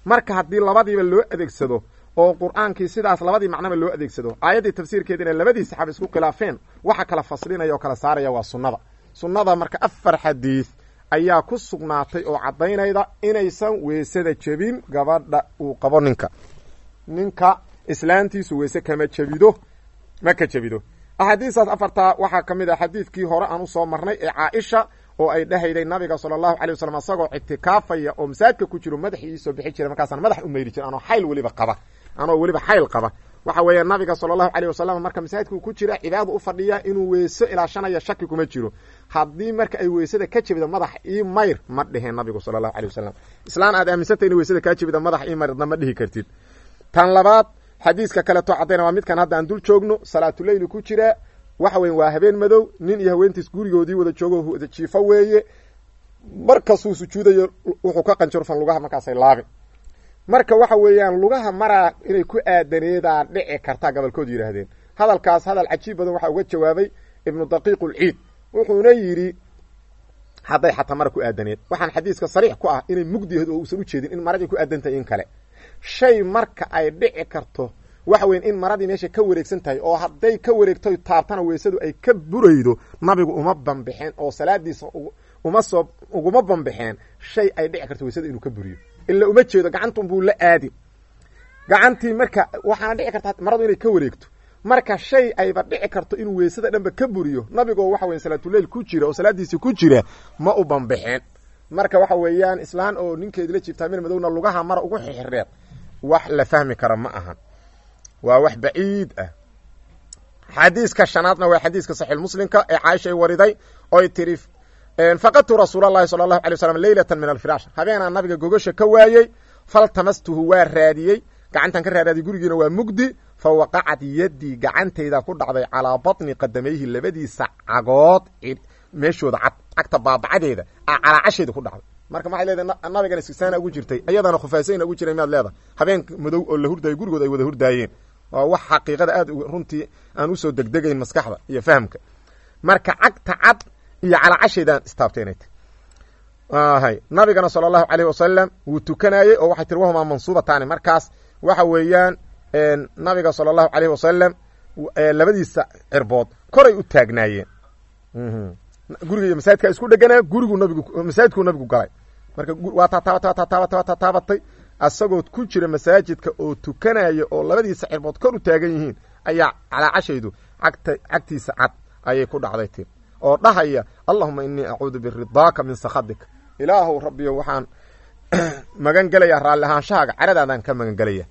marka haddii labadiiba loo adeegsado oo qur-aankii sidaas labadii macnaba loo adeegsado aayaddii tafsiirkeediina labadii saxaaba isku khilaafeen waxa kala faslinaya oo kala saaraya waa sunnada sunnada marka afar xadiid ayaa ku sugnaatay oo caddaynayda inaysan weysada jebin gabadha uu qabo ninka ninka islaantiisu weyse kama jebido ma ka jebido axaadiistaas afartaa waxaa ka mid ah xadiidkii hore aan usoo marnay ee caaisha oo ay dhehayday nabiga sala allahu calay wasalam isagoo ictikaafaya oo masaajidka ku jiro madaxii iisoo bixi jiray markaasaan madax u mayri jira anoo xayl weliba qaba anoo weliba xayl qaba waxa weeye nabiga sala allahu caleyh wasalam marka masaajidka uu ku jira cibaadada u fadhiya inuu weyso ilaashanaya shaki kuma jiro haddii marka ay weysada ka jebida madax ii mayr ma dheheen nabigu sala allahu caley wasalam islaan aad aaminsantay in weysada kaa jebida madax ii mayrna ma dhihi kartid tan labaad xadiiska kaleto caddayna waa midkan hadda aan dul joogno salaatuleyli ku jira waxa weeye waa habeen madow nin iyo haweentiis gurigoodii wada joogo wada jiifo weeye markasuu sujuudayo wuxuu ka qanjarufan lugaha markaasay laabin marka waxa weeyaan lugaha maraa inay ku aadaneedaa dhici kartaa gobolkoodu yidhaahdeen hadalkaas hadal cajiib badan waxaa uga jawaabay ibnu daqiiqulciid wuxuuna yidhi hadday xataa mara ku aadaneed waxaan xadiiska sariix ku ah inay mugdiyahed oo uusan ujeedin in maradii ku aadantahay in kale shay marka ay dhici karto waxa weyan in maradii meesha ka wareegsan tahay oo hadday ka wareegto taabtana weysadu ay ka buraydo nabigu uma bambixeen oo salaadiisa uma soo uguma bambixeen shay ay dhici karto weysada inuu ka buriyo ila uma jeedo gacantunbuu la aadin gacantii marka waxaana dhici karta maradu inay ka wareegto marka shay ayba dhici karto inuu weysada dhanba ka buriyo nabigoo waxa weya salaatuleyl ku jira oo salaadiisii ku jira ma u bambixeen marka waxa weeyaan islaan oo ninkeedi la jiiftaa mir madowna lugaha mara ugu xirxireed wax la fahmi kara ma ahan waa wax baciid ah xadiiska shanaadna waa xadiiska saxiix muslimka ee caaishay wariday oy tiri faqadtu rasuul allahi sala allahu alay waslam leylatan min alfiraash habeenaa nabiga gogasha ka waayey faltamastuhu waa raadiyey gacantan ka raaraadiyey gurigiina waa mugdi fa waqacat yaddii gacantayda ku dhacday calaa batni qadamayhi labadiisa cagood meeshooda cad cagta baabacadeeda a calaacasheeda ku dhacday marka maxay leedahay nabigana sisaana ugu jirtay iyadana khufaasayna ugu jiray miyaad leedahay habeen madow oo la hurdaayo gurigood ay wada hurdaayeen waa wax xaqiiqada aad runtii aan usoo degdegayn maskaxda iyo fahamka marka cagta cad iyo calaacasheedaan istaabteenay hay nabigana sala allahu caleyhi wasalam wuu tukanayey oo waxay tiri wahumaa mansuubataani markaas waxa weeyaan nabiga sala allahu caleyhi wasalam labadiisa cirbood koray u taagnaayeen guriga iyo masaajidkaa isku dheganaa gurigu nabigu masaajidkuu nabigu galay marka waa taataabatay waa taataabatay waa taataabatay asagoo ku jira masaajidka oo tukanaya oo labadiisa cirbood kor u taagan yihiin ayaa calaacashaydu cagta cagtiisa cad ayay ku dhacday tir oo dhahaya allahuma inii acuudu biridaaka min sakhadik ilaahow rabbiyo waxaan magan gelaya raalli ahaanshahaaga caradaadaan ka magan gelaya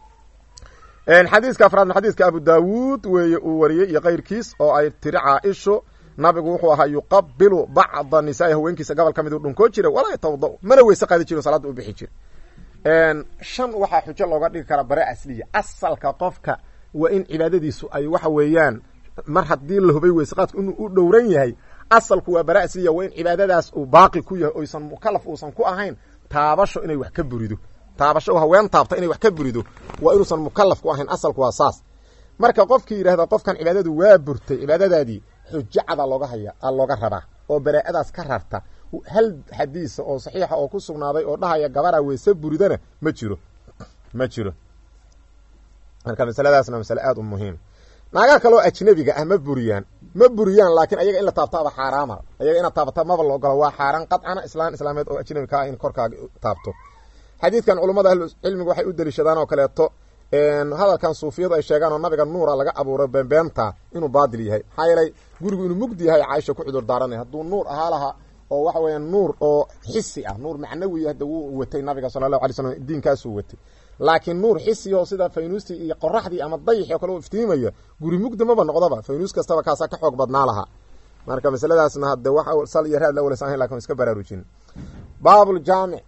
xadiiska afraadna xadiiska abu daawuud weeye uu wariyey iyo kayrkiis oo ay tiri caaisho nabigu wuxuu ahaa yuqabilu bacda nisaai haweenkiisa gobol ka mid u dhunkoo jira walaa yatawada mana weyse qaadi jiro salaadda u bixi jira shan waxaa xujo looga dhigi karaa bare asliya asalka qofka waa in cibaadadiisu ay waxa weeyaan mar haddii la hubay weyse qaadku inuu u dhowran yahay asalku waa bara asliya waa in cibaadadaas uu baaqi ku yahay oysan mukalaf uusan ku ahayn taabasho inay wax ka burido taabasho haween taabta inay wax ka burido waa inuusan mukalaf ku ahayn asalku waa saas marka qofkii yidhahda qofkan cibaadadu waa burtay cibaadadaadii xujo cada looga haya a looga rabaa oo baraa'adaas ka rarta hal xadiisa oo saxiixa oo ku sugnaaday oo dhahaya gabaraa weyse buridana ma jiro ma jiro marka masaladaasna masale aada u muhiim naagaha kaloo ajnabiga ah ma buriyaan ma buriyaan laakiin ayaga in la taabtaaba xaaraama ayaga inaad taabata maba la ogola waa xaaraan qadcana islaan islaameed oo ajnabi ka ah in korkaaga taabto xadiidkan culummada ahlucilmiga waxay u deliishadaan oo kaleeto hadalkan suufiyadu ay sheegaan oo nabiga nuura laga abuuray beenbeenta inuu baadil yahay maxaa yeelay gurigu inuu mugdi yahay caaisha ku cudur daaranay hadduu nuur ahaa laha oo waxa weeyaan nuur oo xisi ah nuur macnawi hadda wuu watay nabiga sala allahu alay slam diinkaasuu watay laakiin nuur xisi oo sida faynuustii iyo qoraxdii ama dayixi oo kale u iftiimaya guri mugdi maba noqdaba faynuus kastaba kaasaa ka xoog badnaa lahaa marka masaladaasna hadde wax sal iyo raad la walasan lakin iska baraarujin baabuljaamic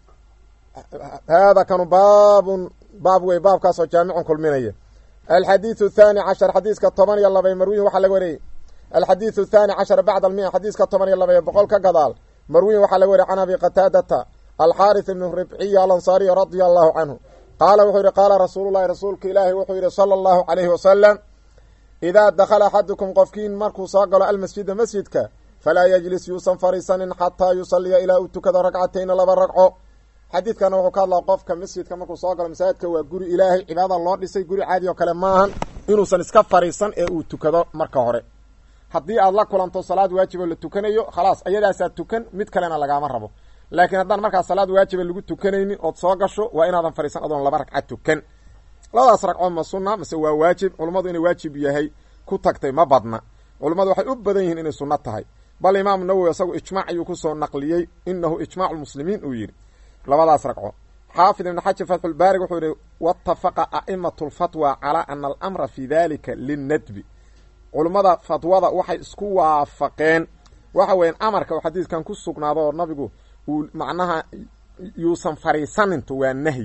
hada kanu baabun baab wey baabkaasoo jaamicun kulminaya alxadiiثu الthani cashar xadiiska toban iyo labay marwiyin waxaa laga wariyey alxadiiثu الthani cashar bacd almia xadiiska toban iyo labay boqol ka gadaal marwiyin waxaa laga wariyey can abi qataadata alxaariث ibn ribciy alansaariy radia allahu canhu qaala wuxuu yihi qaala rasuulu llahi rasuulka ilaahi wuxuu yihi salى اllahu عalayhi wasalam idaa dakhala axadukum qofkiin markuu soo galo almasjida masjidka falaa yajlis yuusan fariisanin xataa yusaliya ilaa uu tukado ragcatayna laba ragco xadiidkana wuxuu ka hadlaa qofka masjidka markuu soo galo masaajidka waa guri ilaahay cibaadada loo dhisay guri caadi oo kale maahan inuusan iska fariisan ee uu tukado marka hore haddii aad la kulanto salaad waajibo la tukanayo khalaas ayadaasaa tukan mid kalena lagaama rabo laakiin haddaan markaa salaad waajiba lagu tukanaynin ood soo gasho waa inaadan fariisan adoon laba ragca tukan labadaas ragco ma sunna mase waa waajib culummadu inay waajib yahay ku tagtay ma badna culummadu waxay u badan yihiin inay sunno tahay bal imaamu nawowi isagu ijmaac ayuu kusoo naqliyey inahu ijmaacu lmuslimiin uu yidhi labadaas ragco xaafid ibn xajar fatxulbaarig wuxuu yihi waatafaqa a'imatu lfatwa calaa ana alamra fi dalika linnadbi culummada fatwada waxay isku waafaqeen waxa weeyaan amarka oo xadiiskan ku sugnaado oo nabigu uu macnaha yuusan fariisaninto waa nahyi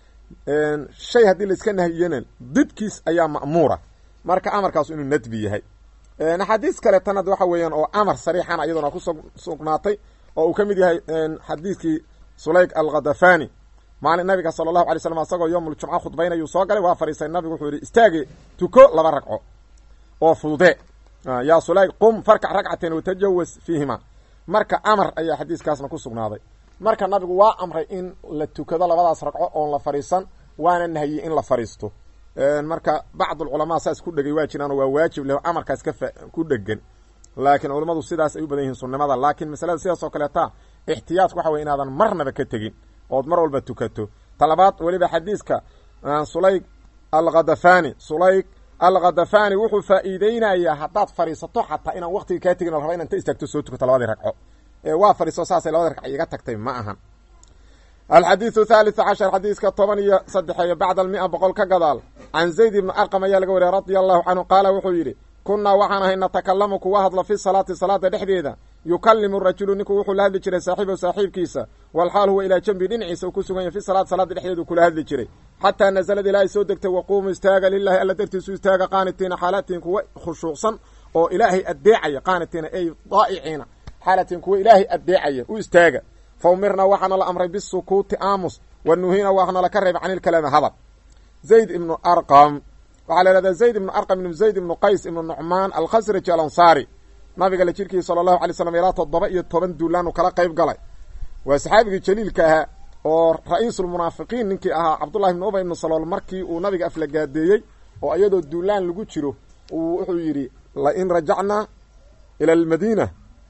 shay haddii laiska nahiyana didkiis ayaa ma'muura marka amarkaasu inuu nadbi yahay axaadiis kaleetana waxa weeyaan oo amar sariixana iyaduna ku sugnaatay oo uu ka mid yahay xadiiskii sulayk alkhadafani maalin nabiga sala allahu alay slam asagoo yowmuljumca khudbaynayuu soo galay waa fariisay nabigu wuxuu yihi istaage tuko laba ragco oo fudude yaa sulayk qum farkac ragcateen watajawas fiihima marka amar ayaa xadiiskaasna ku sugnaaday marka nabigu waa amray in la tukado labadaas ragco oon la fariisan waana nahiyey in la fariisto marka bacd alculamaa saas ku dhegay waa jiraan oo waa waajib leh amarkaas ka ku dhegan laakiin culammadu sidaas ay u badan yihiin sunnimada laakiin masalada sidaas oo kaleeta ixtiyaadku waxa wey inaadan marnaba ka tegin ood mar walba tukato talabaad weliba xadiiska sulayg alkhadafani sulayg alkhadafani wuxuu faa'iideynayaa haddaad fadhiisato xataa inaan waqtiga kaa tegin o la raba inaan ta istaagto soo tukato labadii ragco waa fadhiiso saasay labadii ragc iga tagtay ma ahan alxadiidu thaalitث cashar xadiiska toban iyo saddexeeyo bacda almia boqol ka gadaal can zayd ibni arqam ayaa laga wariya radia allahu canhu qaala wuxuu yidhi kunnaa waxaan ahay natakalamu kuwa hadla fi salaati salaada dhexdeeda yukalimu rajulu ninku wuxuu la hadli jiray saaxiibahu saaxiibkiisa walxaal huwa ilaa jambi dhinaciisa uu ku sugan yahy fi salaati salaada dhexdeedu kula hadli jiray xataa nazalad ilaahay soo degtay waquumuu istaaga lilahi alla dartiisu istaaga qaanitiina xaalatiin kuwa khushuucsan oo ilaahay addeecaya qaanitiina ay daa'iciina xaalatiin kuwa ilaahay addeecaya u istaaga fa umirnaa waxaana la amray bisukuuti aamus wa nuhiina waxaana laka reebay can ilkalaami hadal zayd ibnu arqam waxaa la ihahdaa zayd ibnu arqam ibnu zayd ibnu qays ibnu nucmaan alkhasraji alansaari nabiga la jirkiisa sala allahu alay slam ilaa toddoba iyo toban duulaanu kala qayb galay waa saxaabigii jaliilka ahaa oo ra-iisulmunaafiqiin ninkii ahaa cabdullahi ibnu ubay ibnu salool markii uu nabiga aflagaadeeyey oo iyadoo duulaan lagu jiro uu wuxuu yidhi lain rajacnaa ila almadiina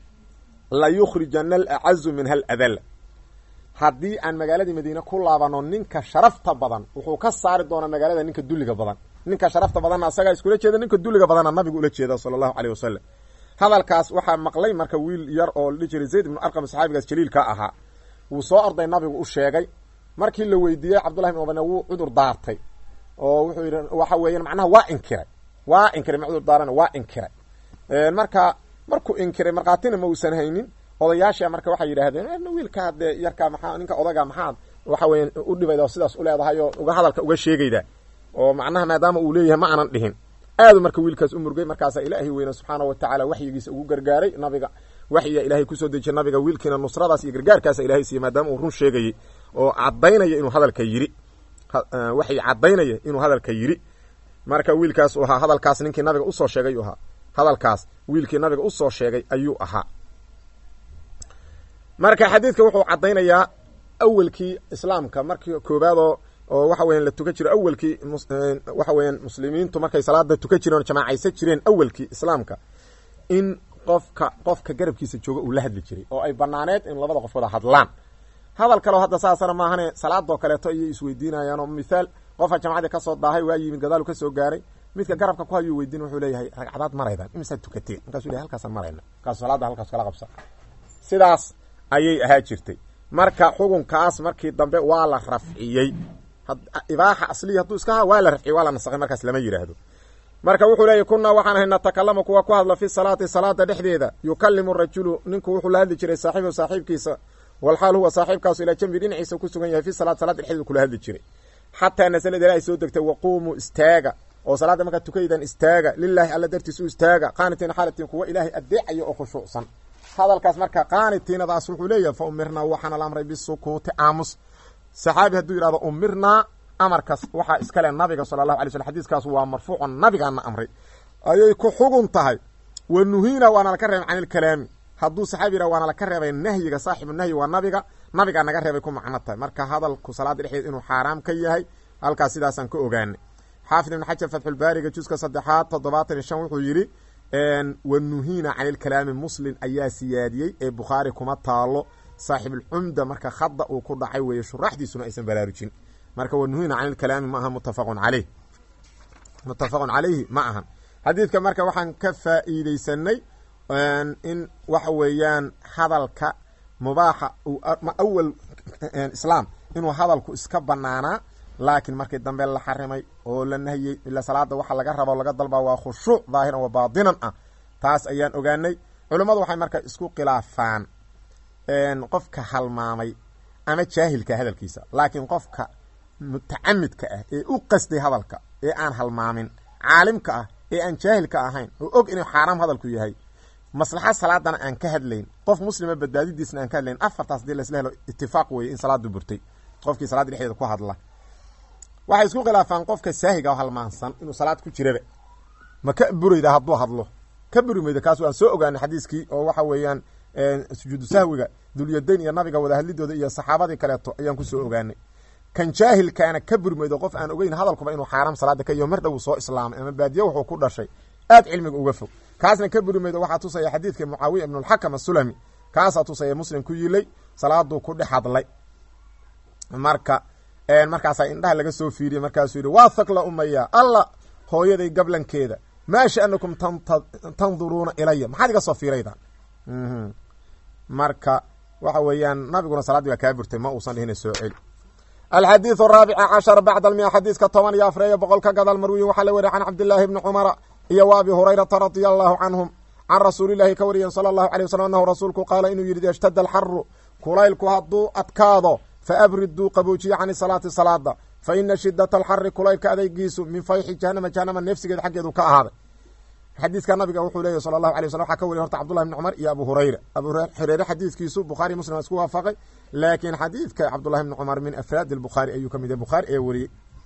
la yukhrijana alacazu minha aladal haddii aan magaaladii madiine ku laabano ninka sharafta badan wuxuu ka saari doonaa magaalada ninka dulliga badan ninka sharafta badanna asagaa iskula jeeda ninka dulliga badanna nabigu ula jeeda sala allahu aleyh wasalam hadalkaas waxaa maqlay marka wiil yar oo la dhihi jiray zayd ibnu arqam saxaabigaas jaliilka ahaa wuu soo orday nabigu u sheegay markii la weydiiyey cabdullahi ibn ubane wuu cudur daartay oo wuxuu yidhi waxa weeyaan macnaha waa inkiray waa inkiray ma cudur daarana waa inkiray marka markuu inkiray markhaatina ma uusan haynin odayaasha marka waxay yidhaahdeen wiilka dee yarkaa maxaa ninka odaga maxaad waxa weya u dhibayda sidaas u leedahay oo uga hadalka uga sheegayda oo macnaha maadaama uu leeyahay ma aanan dhihin aadu marka wiilkaas u murgay markaasaa ilaahay weyne subxaana wa tacaala waxyigiisa ugu gargaaray nabiga waxyiga ilaahay kusoo dejiyay nabiga wiilkiina nusradaas iyo gargaarkaasa ilahay siiyey maadaama uu run sheegayey oo caddaynaya inuu hadalka yidhi waxyi caddaynaya inuu hadalka yidhi marka wiilkaas uu ahaa hadalkaas ninkii nabiga usoo sheegay uu ahaa hadalkaas wiilkii nabiga usoo sheegay ayuu ahaa marka xadiidka wuxuu caddaynayaa awelkii islaamka markii koobaadoo oo waxa weyan la tukan jiro awelkii waxa weeyaan muslimiintu markay salaada tukan jireen oo jamaacaysan jireen awelkii islaamka in qofka qofka garabkiisa jooga uu la hadli jiray oo ay banaaneed in labada qof wada hadlaan hadal kaleo hadda saasana maahane salaadoo kaleeto ayay isweydiinayaan oo mithaal qofka jamacadii kasoo daahay waa yimid gadaalu kasoo gaaray midka garabka ku hayuu weydiin wuxuu leeyahay ragcadaad maraydan imisaad tukateen markasu ley halkaasaan marayna markaasu salaada halkaas kala qabsa sidaas ayay ahaa jirtay marka xukunkaas markii dambe waa la rafciyey ibaaxa asliya hadduu iska ha waa la rafciyey waa la nasakhay markaas lama yidhaahdo marka wuxuu leeyahy kunaa waxaan ahay natakalamu kuwa ku hadla fi salaati salaada dhexdeeda yukalimu rajulu ninku wuxuu la hadli jiray saaxiibahu saaxiibkiisa walxaal huwa saaxiibkaasu ilaa jambi dhinaciisa ku sugan yahay fi salaat salaada dhexdeeda kula hadli jiray xataa nasalad ilaahay soo degtay waquumuu istaaga oo salaadda markaad tukaydan istaaga lilaahi alla dartiis u istaaga qaanitiin xaalatiin kuwa ilaahay addeecaya oo khushuucsan hadalkaas marka qaanitiinadaas wuxuu leeyahay fa umirnaa waxaana la amray bisukuuti aamus saxaabi hadduu yidhahdo umirnaa amarkaas waxaa iskale nabiga sala allahu alay slm xadiiskaas waa marfuucon nabigaana amray ayay ku xugun tahay wa nuhiina waana laka reebay can ilkalaami hadduu saxaabi yidhah waana laka reebay nahyiga saaxibu nahyi waa nabiga nabigaa naga reebay ku macno tahay marka hadalku salaada dhexdeed inuu xaaraam ka yahay halkaas sidaasaan ka ogaanay xaafid ibn xajar fatxulbaariga juska saddexaad toddobaatan iyo shan wuxuu yidhi wanuhiina cani lkalaami muslim ayaa siyaadiyey ee bukhaari kuma taalo saaxibulcumda marka khada uu ku dhacay weeye shuraxdiisuna aysan baraarujin marka wanuhiina cani lkalaami ma aha mutafaqun caleyh muttafaqun calayhi ma ahan xadiidka marka waxaan ka faa'iideysanay in waxa weeyaan hadalka mubaaxa awal islaam inuu hadalku iska banaanaa laakiin markii dambe la xarimay oo la nahiyey ila salaada waxa laga rabo laga dalbaa waa khushuuc daahiran wa baatinan ah taas ayaan ogaanay culummadu waxay marka isku khilaafaan qofka halmaamay ama jaahilka hadalkiisa laakiin qofka mutacamidka ah ee u qasday hadalka ee aan halmaamin caalimka ah ee aan jaahilka ahayn oo og inuu xaaraam hadalku yahay maslaxa salaadana aan ka hadlayn qof muslima badbaadidiisna aan ka hadlayn afartaas dii laisla helo itifaaq weeye in salaadu burtay qofkii salaada dhexdeeda ku hadla waxay isku khilaafaan qofka saahiga oo halmaansan inuu salaad ku jiraba ma ka burayda hadduu hadlo ka buri mayda kaas waan soo ogaanay xadiiskii oo waxa weeyaan sujuudu sahwiga dulyadayn iyo nabiga wada hadlidooda iyo saxaabadii kaleeto ayaan kusoo ogaanay kan jaahilkaana ka buri maydo qof aan ogeyn hadalkuba inuu xaaraam salaada ka yaho mar dhow soo islaamay ama baadiye wuxuu ku dhashay aad cilmiga uga fog kaasna ka buri maydo waxaa tusaya xadiidka mucaawiya ibnulxakam asulami kaasaa tusaya muslim ku yilay salaaduu ku dhex hadlay marka markaasaa indhaha laga soo fiiriyey markaasuu yidhi waa thakla umaya alla hooyaday gablankeeda maa sha'nakum tanduruuna ilaya maxaad iga soo fiirayda marka waxa weeyaan nabiguna salaaddii baa kaa burtay ma uusan dhihina soo celi alxadiiث araabica cashar bacd almia xadiiska toban iyo afar iyo boqol ka gadal marwiyin waxaa la weriya can cabdillaahi bni cumara iyo wa abi hurayrata radia allahu canhum can rasuulillahi ka wariyen sala allahu alay waslm anahu rasuulku qaala inuu yidhi ishtada alxaru kulaylku hadduu adkaado faabriduu qaboojiye cani salaati salaada fa ina shidata alxari kulaylka adeygiisu min fayxi jahanama jahanama neefsigeeda xaggeedu ka ahaaday xadiiska nabiga wuxuu leeyahy sala allahu alay waslam waxaa ka wariya horta cabdullahi bni cumar iyo abu hurayra abu hureyre xadiiskiisu bukhaari muslim isku waafaqay laakiin xadiidka cabdullahi bni cumar min afraad albukhaari ayuu ka mid yahay bukhaari ee wariyey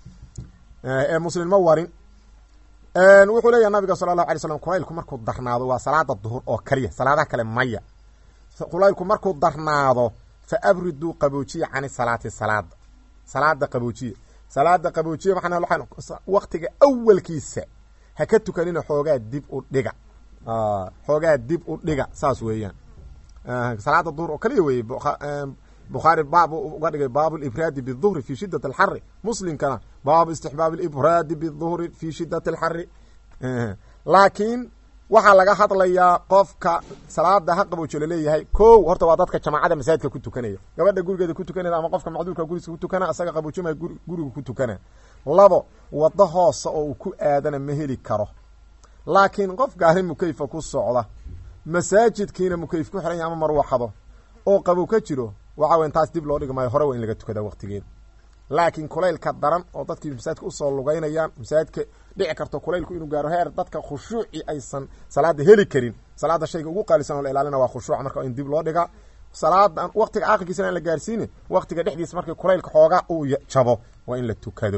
ee muslim ma warin wuxuu leeyahy nabiga sala allahu alay slam kulaylku markuu darnaado waa salaada duhur oo kaliya salaadaha kale maya kulaylku markuu darnaado fa abriduu qaboojiya cani salaati salaada salaada qaboojiya salaada qaboojiya maxaa waktiga awalkiisa ha ka tukanina xoogaa dib u dhiga xoogaa dib u dhiga saas weeyaan salaada duhur oo kaliya weeye bukhaari baab uga dhigay baabu libraadi biduhri fi shidat alxari muslimkana baabu istixbaabi libraadi biduhri fi shidat alxari laakiin waxaa laga hadlayaa qofka salaada ha qaboojo laleeyahay ko horta waa dadka jamaacada masaajidka ku tukanaya gabadha gurigeeda ku tukanaya ama qofka macduurka gurigiisa ku tukana asaga qaboojimaya guriga ku tukana labo wado hoose oo uu ku aadana ma heli karo laakiin qof gaari mukayfa ku socda masaajidkiina mukayf ku xiran ya ama marwaxado oo qabow ka jiro waxa weyan taas dib loo dhigi maayo hore waa in laga tukadaa waqtigeeda laakiin kulaylka daran oo dadkii masaajidka usoo lugeynayaan masaajidka dhici karto kulaylku inuu gaaro heer dadka khushuuci aysan salaada heli karin salaada shayga ugu qaalisan oo la ilaalina waa khushuuc marka in dib loo dhigaa salaada waqtiga aakhirkiisana aan la gaarsiine waqtiga dhexdiisa markii kulaylka xoogaa uu jabo waa in la tukado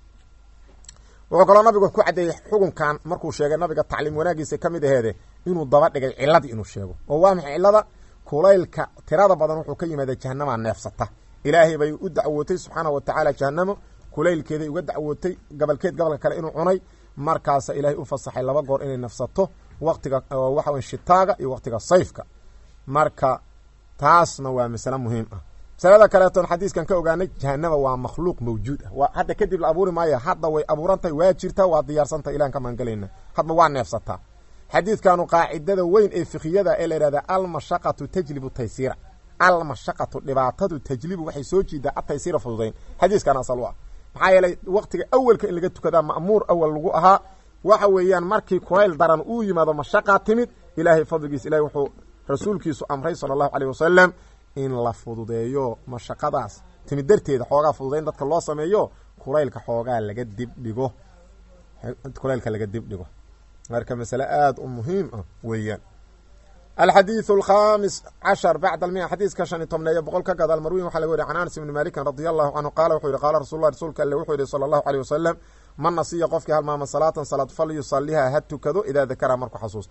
wuxuu kaloo nabigu ku caddeeyey xukunkan markuu sheegay nabiga tacliim wanaagiisa ka mid aheede inuu daba dhigay ciladii inuu sheego oo waa maxay cilada kulaylka tirada badan wuxuu ka yimaada jahanama neefsata ilaahay bay u dacwootay subxaanah wa tacaala jahanamo kulaylkeeday uga dacwootay gabalkeed gabalka kale inuu cunay markaasa ilaahay u fasaxay laba goor inay nafsato waqtiga waxa wey shitaaga iyo waqtiga sayfka marka taasna waa masale muhiim ah masalada kaleeton xadiiskan ka ogaanay jahanama waa makhluuq mawjuud ah hadda kadib la abuuri maayo hadda way abuurantahay waa jirtaa waa diyaarsantah ilaan ka maangelayna hadba waa neefsataa xadiidkanu qaacidada weyn ee fikhiyada ee la yihahda almashaqatu tajlibu taysiira almashaqatu dhibaatadu tajlibu waxay soo jiidaa ataysiira fududayn xadiiskan asal u ah maxaa yeelay waqtiga awelka in laga tukadaa ma'muur awal lagu ahaa waxa weeyaan markii kulayl daran uu yimaado mashaqaa timid ilaahay fadligiis ilahay wuxuu rasuulkiisu amray sala allahu caleyh wasalam in la fududeeyo mashaqadaas timid darteeda xoogaa fududayn dadka loo sameeyo kulaylka xoogaa laga dibdhigo kulaylka laga dibdhigo marka masale aada u muhiim ah weeyaan alxadiiثu alkhamis cashar bacd almia xadiiska shan iyo tobneeyo boqol ka gadaal marwiin waxaa laga wariya can anas ibni malikin radi allahu canhu qaala wuxuu yihi qaala rasul lah rasuulka alle wuxuu yihi sala allahu aleyh wasalam man nasiya qofkii halmaama salaatan salaad fal yusaliha ha tukado idaa dakaraha markuu xasuusto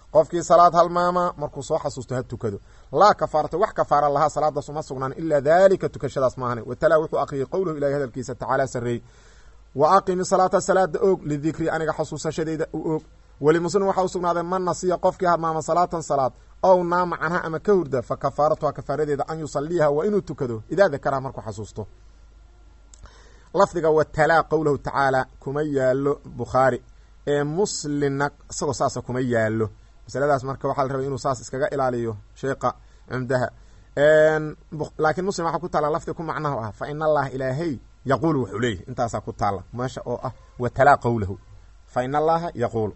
qofkii salaad halmaama markuu soo xasuusto ha tukado laa kafaarata wax kafaara lahaa salaadaas uma sugnaan ilaa daalika tukashadaas maahane watalaa wuxuu aqriyay qowluhu ilahay hadalkiisa tacaala sarreey wa aqimi salaata salaada oog lidikri aniga xasuusashadeyda u oog weli muslim waxaa u sugnaaday man nasiya qofkii halmaama salaatan salaad ow naama canha ama ka hurda fa kafaaratuha kafaaradeeda an yusaliiha waa inuu tukado idaa dakaraha markuu xasuusto lafdiga watalaa qowlahu tacaala kuma yaalo bukhaari ee muslimna isagoo saasa kuma yaalo masaladaas marka waxaa la rabay inuu saas iskaga ilaaliyo sheekha cumdaha laakiin muslim waxaa ku taalla lafdi ku macnaha ah fa in allaha ilaahay yaquulu wuxuu leeyahy intaasaa ku taalla meesha oo ah watalaa qowlahu fa in allaha yaquulu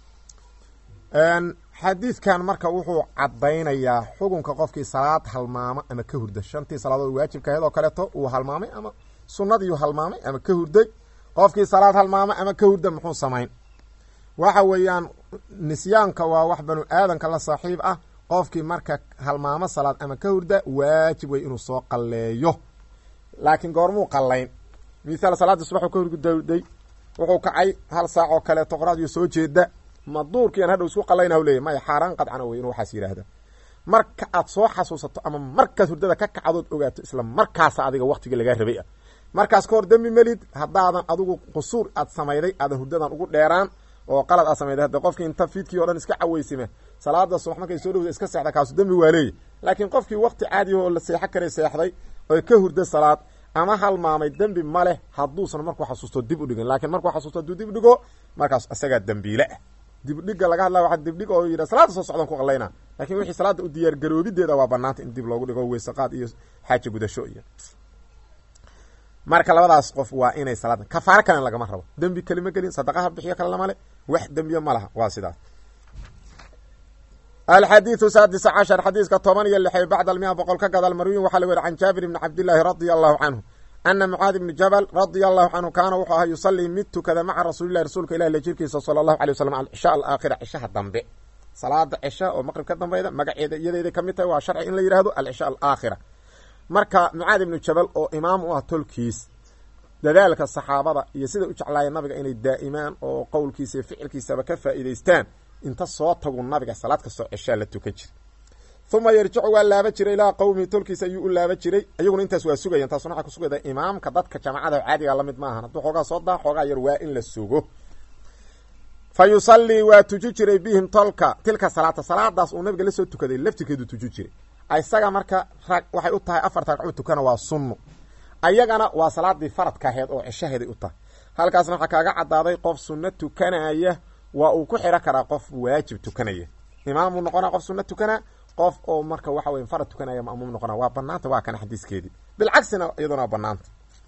xadiidkan marka wuxuu caddaynayaa xukunka qofkii salaad halmaamo ama ka hurda shantii salaadood waajibka ahayd oo kaleeto uu halmaamay ama sunadiiu halmaamay ama ka hurday qofkii salaad halmaamo ama ka hurda muxuu samayn waxa weeyaan nisyaanka waa wax banu aadanka la saaxiib ah qofkii marka halmaamo salaad ama ka hurda waajib wey inuu soo qalleeyo laakiin goormuu qallayn mithaal salaadii subaxuu ka hurgudawday wuxuu kacay hal saac oo kaleeto qoraxdiyo soo jeeda ma duurkiian hadhow isku qallayna u leeyay maya xaaraan qadcana wey inuu waxaas yidhaahda marka aad soo xasuusato ama markaad hurdada ka kacadood ogaato isla markaasa adiga waktigii lagaa rabay ah markaas ka hor dembi melid haddaadan adigu qusuur aad samayday aadan hurdadan ugu dheeraan oo qalad aad samayday hadda qofkii inta fiidkii o dhan iska caweysime salaada subax markay soo dhowda iska seexda kaasu dembi waa leeyahy laakiin qofkii wakti caadiya oo la seexo karay seexday oo ka hurda salaad ama halmaamay dembi ma leh hadduusan markuu xasuusto dib u dhigin laakiin markuu xasuusto hadduu dib dhigo markaas isagaa dembiile ah dibdhiga laga hadlaya waa dibdhig oo yidha salaada soo socdan ku qallayna lakin wixii salaada u diyaar garoobideeda waa banaanta in dib loogu dhigo weysaqaad iyo xaaja gudasho iyo marka labadaas qof waa inay salaada kafaaro kalena lagama rabo dembi kelima gelin sadaqaha bixiyo kale lamale wax dembiyo ma laha waa sidaas alxadiidu saadis cashar xadiiska toban iyo lixey bacda almia boqol ka gadaal marwiyin waxaa la weri can jaabir ibni cabdillaahi radia allahu canhu ana mucaad ibni jabal radia allahu canhu kaana wuxuu ahaa yusalii mid tukada maca rasuulilahi rasuulka ilah la jirkiisa sala allahu alay wasalam alcisha alaakhira cishaha dambe salaada cisha oo maqrib ka dambayda magaceeda iyadeeday ka mid tahay waa sharci in la yihahdo alcisha alaakhira marka mucaad ibnu jabal oo imaam u ah tolkiis dadaalka saxaabada iyo siday u jeclaayeen nabiga inay daa'imaan oo qowlkiisa iyo ficilkiisaba ka faa'iidaystaan inta soo tagu nabiga salaad kastoo cishaa la tukan jira uma yarjicu waa laaba jiray ilaa qowmihi tolkiisa ayuu u laaba jiray iyaguna intaas waa sugayan taasuna waxaa kusugayda imaamka dadka jamacada caadiga lamid maahan hadduu xoogaa soo daa xoogaa yar waa in la sugo fa yusallii waa tuji jiray bihim tolka tilka salaata salaadaas uu nabiga la soo tukaday laftirkeedu tuji jiray isaga marka rag waxay u tahay afarta ragcuu tukana waa sunno ayagana waa salaadii faradka aheed oo cishaheeday u tahay halkaasna waxaa kaaga cadaaday qof sunno tukanaya waa uu ku xiro karaa qof waajib tukanaya imaamuu noqonaa qof sunno tukana qof oo marka waxa weye farad tukanaya ma'muum noqona waa banaanta waa kana xadiiskeedii bilcagsina iyaduna waa banaanta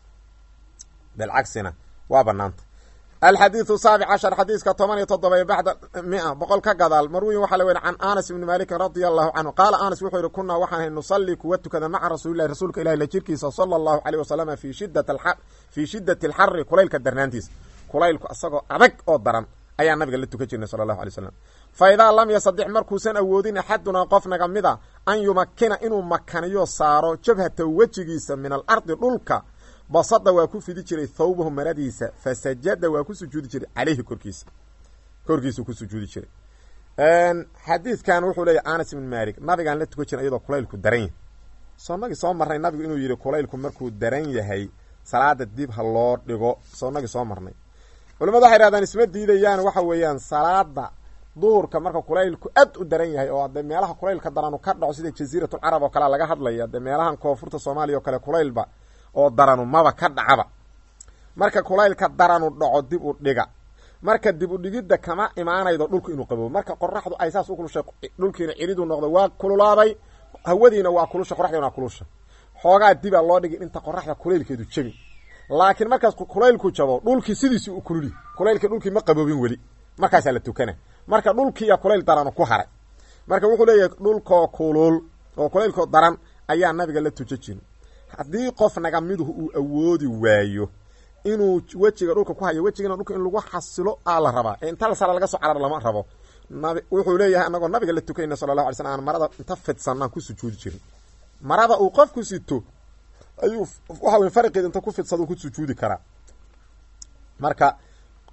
bilcagsina waa banaanta alxadiidu saabic cashar xadiiska toban iyo toddoba bacda mia boqol ka gadaal marwiyin waxaa la weri can anas ibni maalikin radia allahu canhu qaala anas wuxuu yihi kunaa waxaan ahay nusalli kuwa tukada maca rasuulilahi rasuulka ilahi la jirkiisa sala allahu caleyh wasalama fi shidat fii shidati alxari kulaylka darnaantiisa kulaylku isagoo adag oo daran ayaa nabiga la tukan jirnay sala allahu alay slam fa idaa lam yasadix markuusan awoodin axadunaa qof naga mid a an yumakina inuu makaniyo saaro jabhata wejigiisa min alardi dhulka basada waa ku fidi jiray thawbahu maradiisa fasajada waa ku sujuudi jiray caleyhi korkiisa korkiisuu ku sujuudi jiray xadiidkan wuxuu leeyahy anas ibn malik nabigaan la tukan jiray iyadoo kulaylku daran yahay soonagii soo marnay nabigu inuu yihi kulaylku markuu daran yahay salaada dib ha loo dhigo soonagii soo marnay culamadu waxay hahdaan isma diidayaan waxa weeyaan salaada duhurka marka kulaylku aad u daran yahay oo ade meelaha kulaylka daranu ka dhaco sida jaziiratulcarab oo kalea laga hadlaya de meelahan koonfurta soomaaliya oo kale kulaylba oo daranu maba ka dhacaba marka kulaylka daranu dhaco dib u dhiga marka dib u dhigidda kama imaanaydo dhulku inuu qaboobo marka qoraxdu ay saas u kulushay dhulkiina ciridu noqdo waa kululaaday hawadiina waa kulusha qoraxdiina waa kulusha xoogaa dibaa loo dhigin inta qoraxda kulaylkeedu jabi laakiin markaas kulaylku jabo dhulkii sidiisi u kululi kulaylkii dhulkii ma qaboobin weli markaasaa la tukana marka dhulkiiya kulayl daranu ku haray marka wuxuu leeyahay dhulkoo kulul oo kulaylkoo daran ayaa nabiga la tuja jirin haddii qof naga miduhu uu awoodi waayo inuu wejiga dhulka ku hayo wejigana dhulka in lagu xasilo aa la rabaa ee inta la sala laga soo carar lama rabo nabi wuxuu leeyahay anagoo nabiga la tukayna sala allahu alay slam aan marada inta fidsanaan ku sujuudi jirin marada uu qofku sito ayuu waxa wey fariqeed inta ku fidsada ku sujuudi karaa marka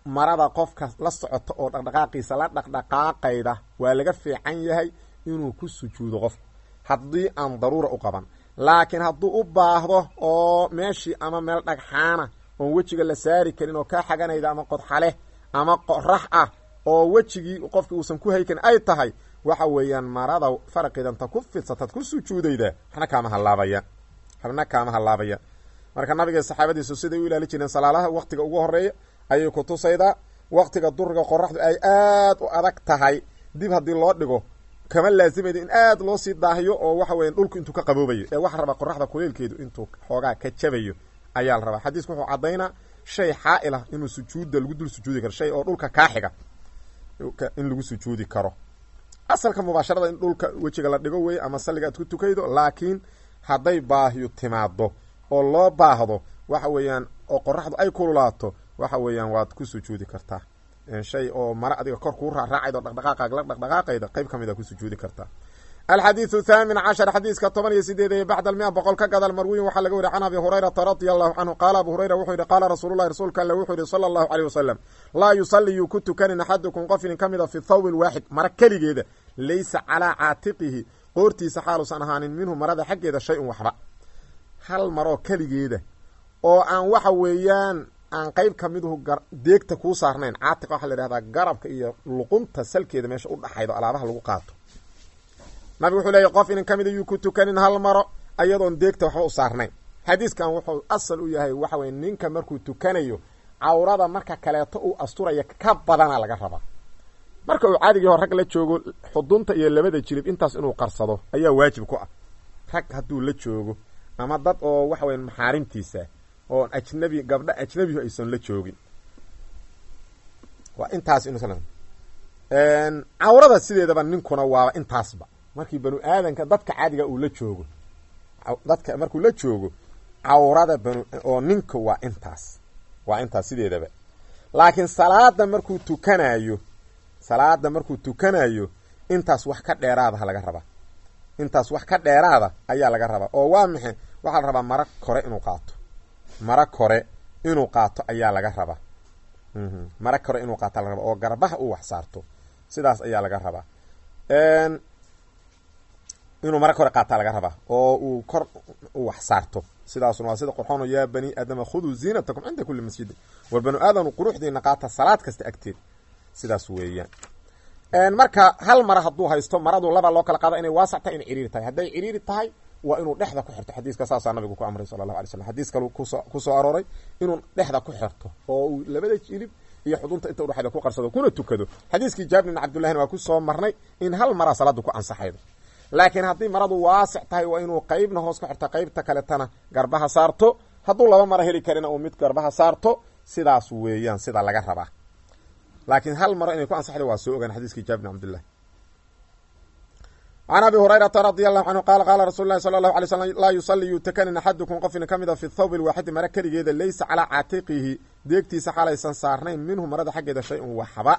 marada qofka la socota oo dhaqdhaqaaqiisa la dhaqdhaqaaqayda waa laga fiican yahay inuu ku sujuudo qofku haddii aan daruura u qaban laakiin hadduu u baahdo oo meeshii ama meel dhagxaana oon wejiga la saari karin oo kaa xaganayda ama qodxaleh ama qorax ah oo wejigii qofki uusan ku hay karin ay tahay waxa weeyaan marada faraqidanta ku fidsataad ku sujuudayda waxna kaama hallaabaya waxna kaama hallaabaya marka nabiga saxaabadiisu siday u ilaali jireen salaalaha waktiga ugu horeeya ayay ku tusaydaa waktiga duriga qoraxdu ay aad u adag tahay dib haddii loo dhigo kama laazimayda in aad loo sii daahiyo oo waxa weya dhulku intuu ka qaboobayo ee waxa rabaa qoraxda kuleelkeedu intuu xoogaa ka jabayo ayaa la rabaa xadiisku wuxuu caddaynaa shay xaa'il ah inuu sujuudda lagu dul sujuudi karo shay oo dhulka kaaxiga in lagu sujuudi karo asalka mubaasharada in dhulka wejiga la dhigo wey ama salliga aad ku tukaydo laakiin hadday baahiyo timaado oo loo baahdo waxa weeyaan oo qoraxdu ay kululaato waxa weeyaan waad ku sujuudi kartaa shay oo mare adiga kor kuu raaraacayda o dhaqdhaqaaqaag la dhaqdhaqaaqayda qayb ka mid a ku sujuudi kartaa alxadiidu thaamin cashar xadiiska toban iyo sideed ee bacda almia boqol ka gadal marwiyin waxaa laga wariy can abi hurayrata radia allahu canhu qaala abu hurayra wuxuu yihi qaala rasuululahi rasuulka alle wuxuu yihi sala allahu caleyh wasalam laa yusalli yuu ku tukanin axadukum qof inin ka mid a fi thawbin waaxid mara keligeeda laysa calaa caatiqihi qoortiisa xaaluusan ahaanin minhu marada xaggeeda shay un waxba hal maroo keligeeda oo aan waxa weeyaan aan qeyb ka miduhu deegta kuu saarnayn caatiq waxaa la yidhahdaa garabka iyo luqunta salkeeda meesha u dhaxaydo alaabaha lagu qaato nabigu wuxuu leeyahy qof inin ka mida yuu ku tukanin hal maro ayadoon deegta waxba u saarnayn xadiiskan wuxuu asal u yahay waxa weye ninka markuu tukanayo cawrada marka kaleeto uu asturaya ka badana laga rabaa marka uu cadigii hor rag la joogo xudunta iyo labada jilib intaas inuu qarsado ayaa waajib ku ah rag hadduu la joogo ama dad oo waxa weya maxaarimtiisa oon ajnabi gabdha ajnabihu aysan la joogin waa intaas inu cawrada sideedaba ninkuna waaba intaasba markii banu aadanka dadka caadiga uu la joogo dadka markuu la joogo cawrada banu oo ninka waa intaas waa intaas sideedaba laakiin salaada markuu tukanayo salaada markuu tukanayo intaas wax ka dheeraadaha laga rabaa intaas wax ka dheeraada ayaa laga rabaa oo waa maxe waxaa la rabaa mara kore inuu qaato mara kore inuu qaato ayaa laga rabaa mara kore inuu qaato laga rabaa oo garbaha uu wax saarto sidaas ayaa laga rabaa inuu mara kore qaataa laga rabaa oo uu kor u wax saarto sidaasuna waa sida qurxoon yaa bani aadama khuduu ziinatakum cinda kuli masjidin war banu aadam quruxdiina qaata salaad kasta agteed sidaas weeyaan marka hal mara hadduu haysto maradu laba loo kala qaada inay waasac tahay inay ciriiri tahay hadday ciriiri tahay waa inuu dhexda ku xirto xadiiska saasaa nabigu ku amray sala allahu alay slam xadiis kalu kuso kusoo arooray inuu dhexda ku xirto oo uu labada jilib iyo xudunta inta udhexayda ku qarsado kuna tukado xadiiskii jaabir bin cabdullahina waa kusoo marnay in hal maraa salaada ku ansaxaydo laakiin haddii maradu waasic tahay waa inuu qeybna hoos ku xirto qeybta kaletana garbaha saarto hadduu laba mara heli karina uu mid garbaha saarto sidaas weeyaan sida laga rabaa laakiin hal maro inay ku ansaxda waa soo ogaan xadiiskii jaabir bin cabdillah can abi hurayrata radia allahu canhu qaala qaala rasuulu lahi sala allahu alay slam laa yusalli yuutakanin axadukum qofina ka mida fi thawbi lwaaxidi mara keligeeda laysa calaa caatiqihi deegtiisa xalaysan saarnayn minhu marada xaggeeda shay un waxba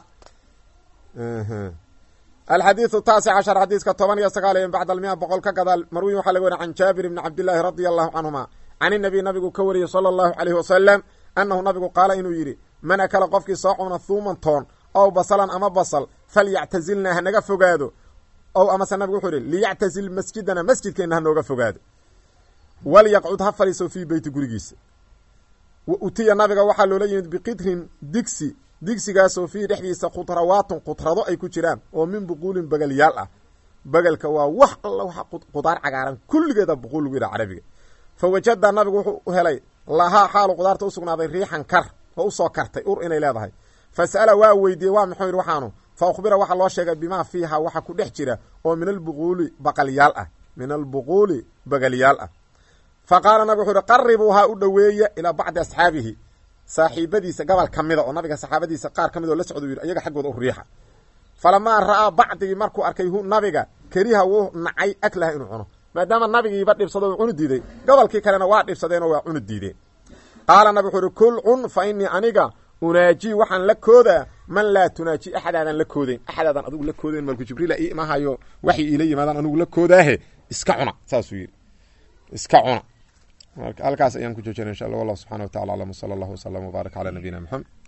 alxadiidu taasic cashar xadiiska toban iyo sagaal iyo bacda almia boqol ka gadaal marwiyin waxaa laga wariy can jaabir bni cabdillaahi radia allahu canhuma can inabiy nabigu ka wariyey sala allahu caleyhi wasalam annahu nabigu qaala inuu yidhi man akala qofkii soo cuna thuuman toon ow basalan ama basal falyactazilna hanaga fogaado ow amase nabigu wuxuu yihi liyactazil masjidana masjidkeenna hanooga fogaado walyaqcud ha fadhiiso fii beyti gurigiisa wa utiya nabiga waxaa loola yimid biqidrin digsi digsigaasoo fiihi dhexdiisa khudrawaatun khudrado ay ku jiraan oo min buquulin begelyaal ah begelka waa wax alla waxa qudaar cagaaran kulligeeda buquul lagu yidhaha carabiga fa wajada nabigu wuxuu helay lahaa xaalu qudaarta usugnaaday riixan kar oo usoo kartay ur inay leedahay fa sa'ala waa weydiiyey waa muxuu yidhi waxaanu fa ukhbira waxaa loo sheegay bimaa fiiha waxa ku dhex jira oo min albuquuli baqalyaal ah min albuquuli bagalyaal ah fa qaala nabig wuxuu yihi qaribuuhaa u dhoweeya ilaa bacdi asxaabihi saaxiibadiisa gobol ka mida oo nabiga saxaabadiisa qaar ka mid oo la socda u yidhi iyaga xaggooda u riixa falamaa ra'aa bacdigii markuu arkay hu nabiga keriha wuu nacay aklaha inuu cuno maadaama nabigiiba dhibsado u cuni diiday gobolkii kalena waa dhibsadeenoo waa cuni diideen qaala nabig wuxuu ihi kul cun fa inii aniga unaajii waxaan la koodaa man laa tunaaji axadaadan la koodayn axadaadan adigu la koodayn malku jibriila ii imahayo waxay iila yimaadaan anigu la koodaahe iska cuna saasuu yidhi iska cuna halkaas ayaan ku joojina insha allah wallahu subxana wa tacala aclam wsala allahu wasalam wbaarak calaa nabiyina maxamed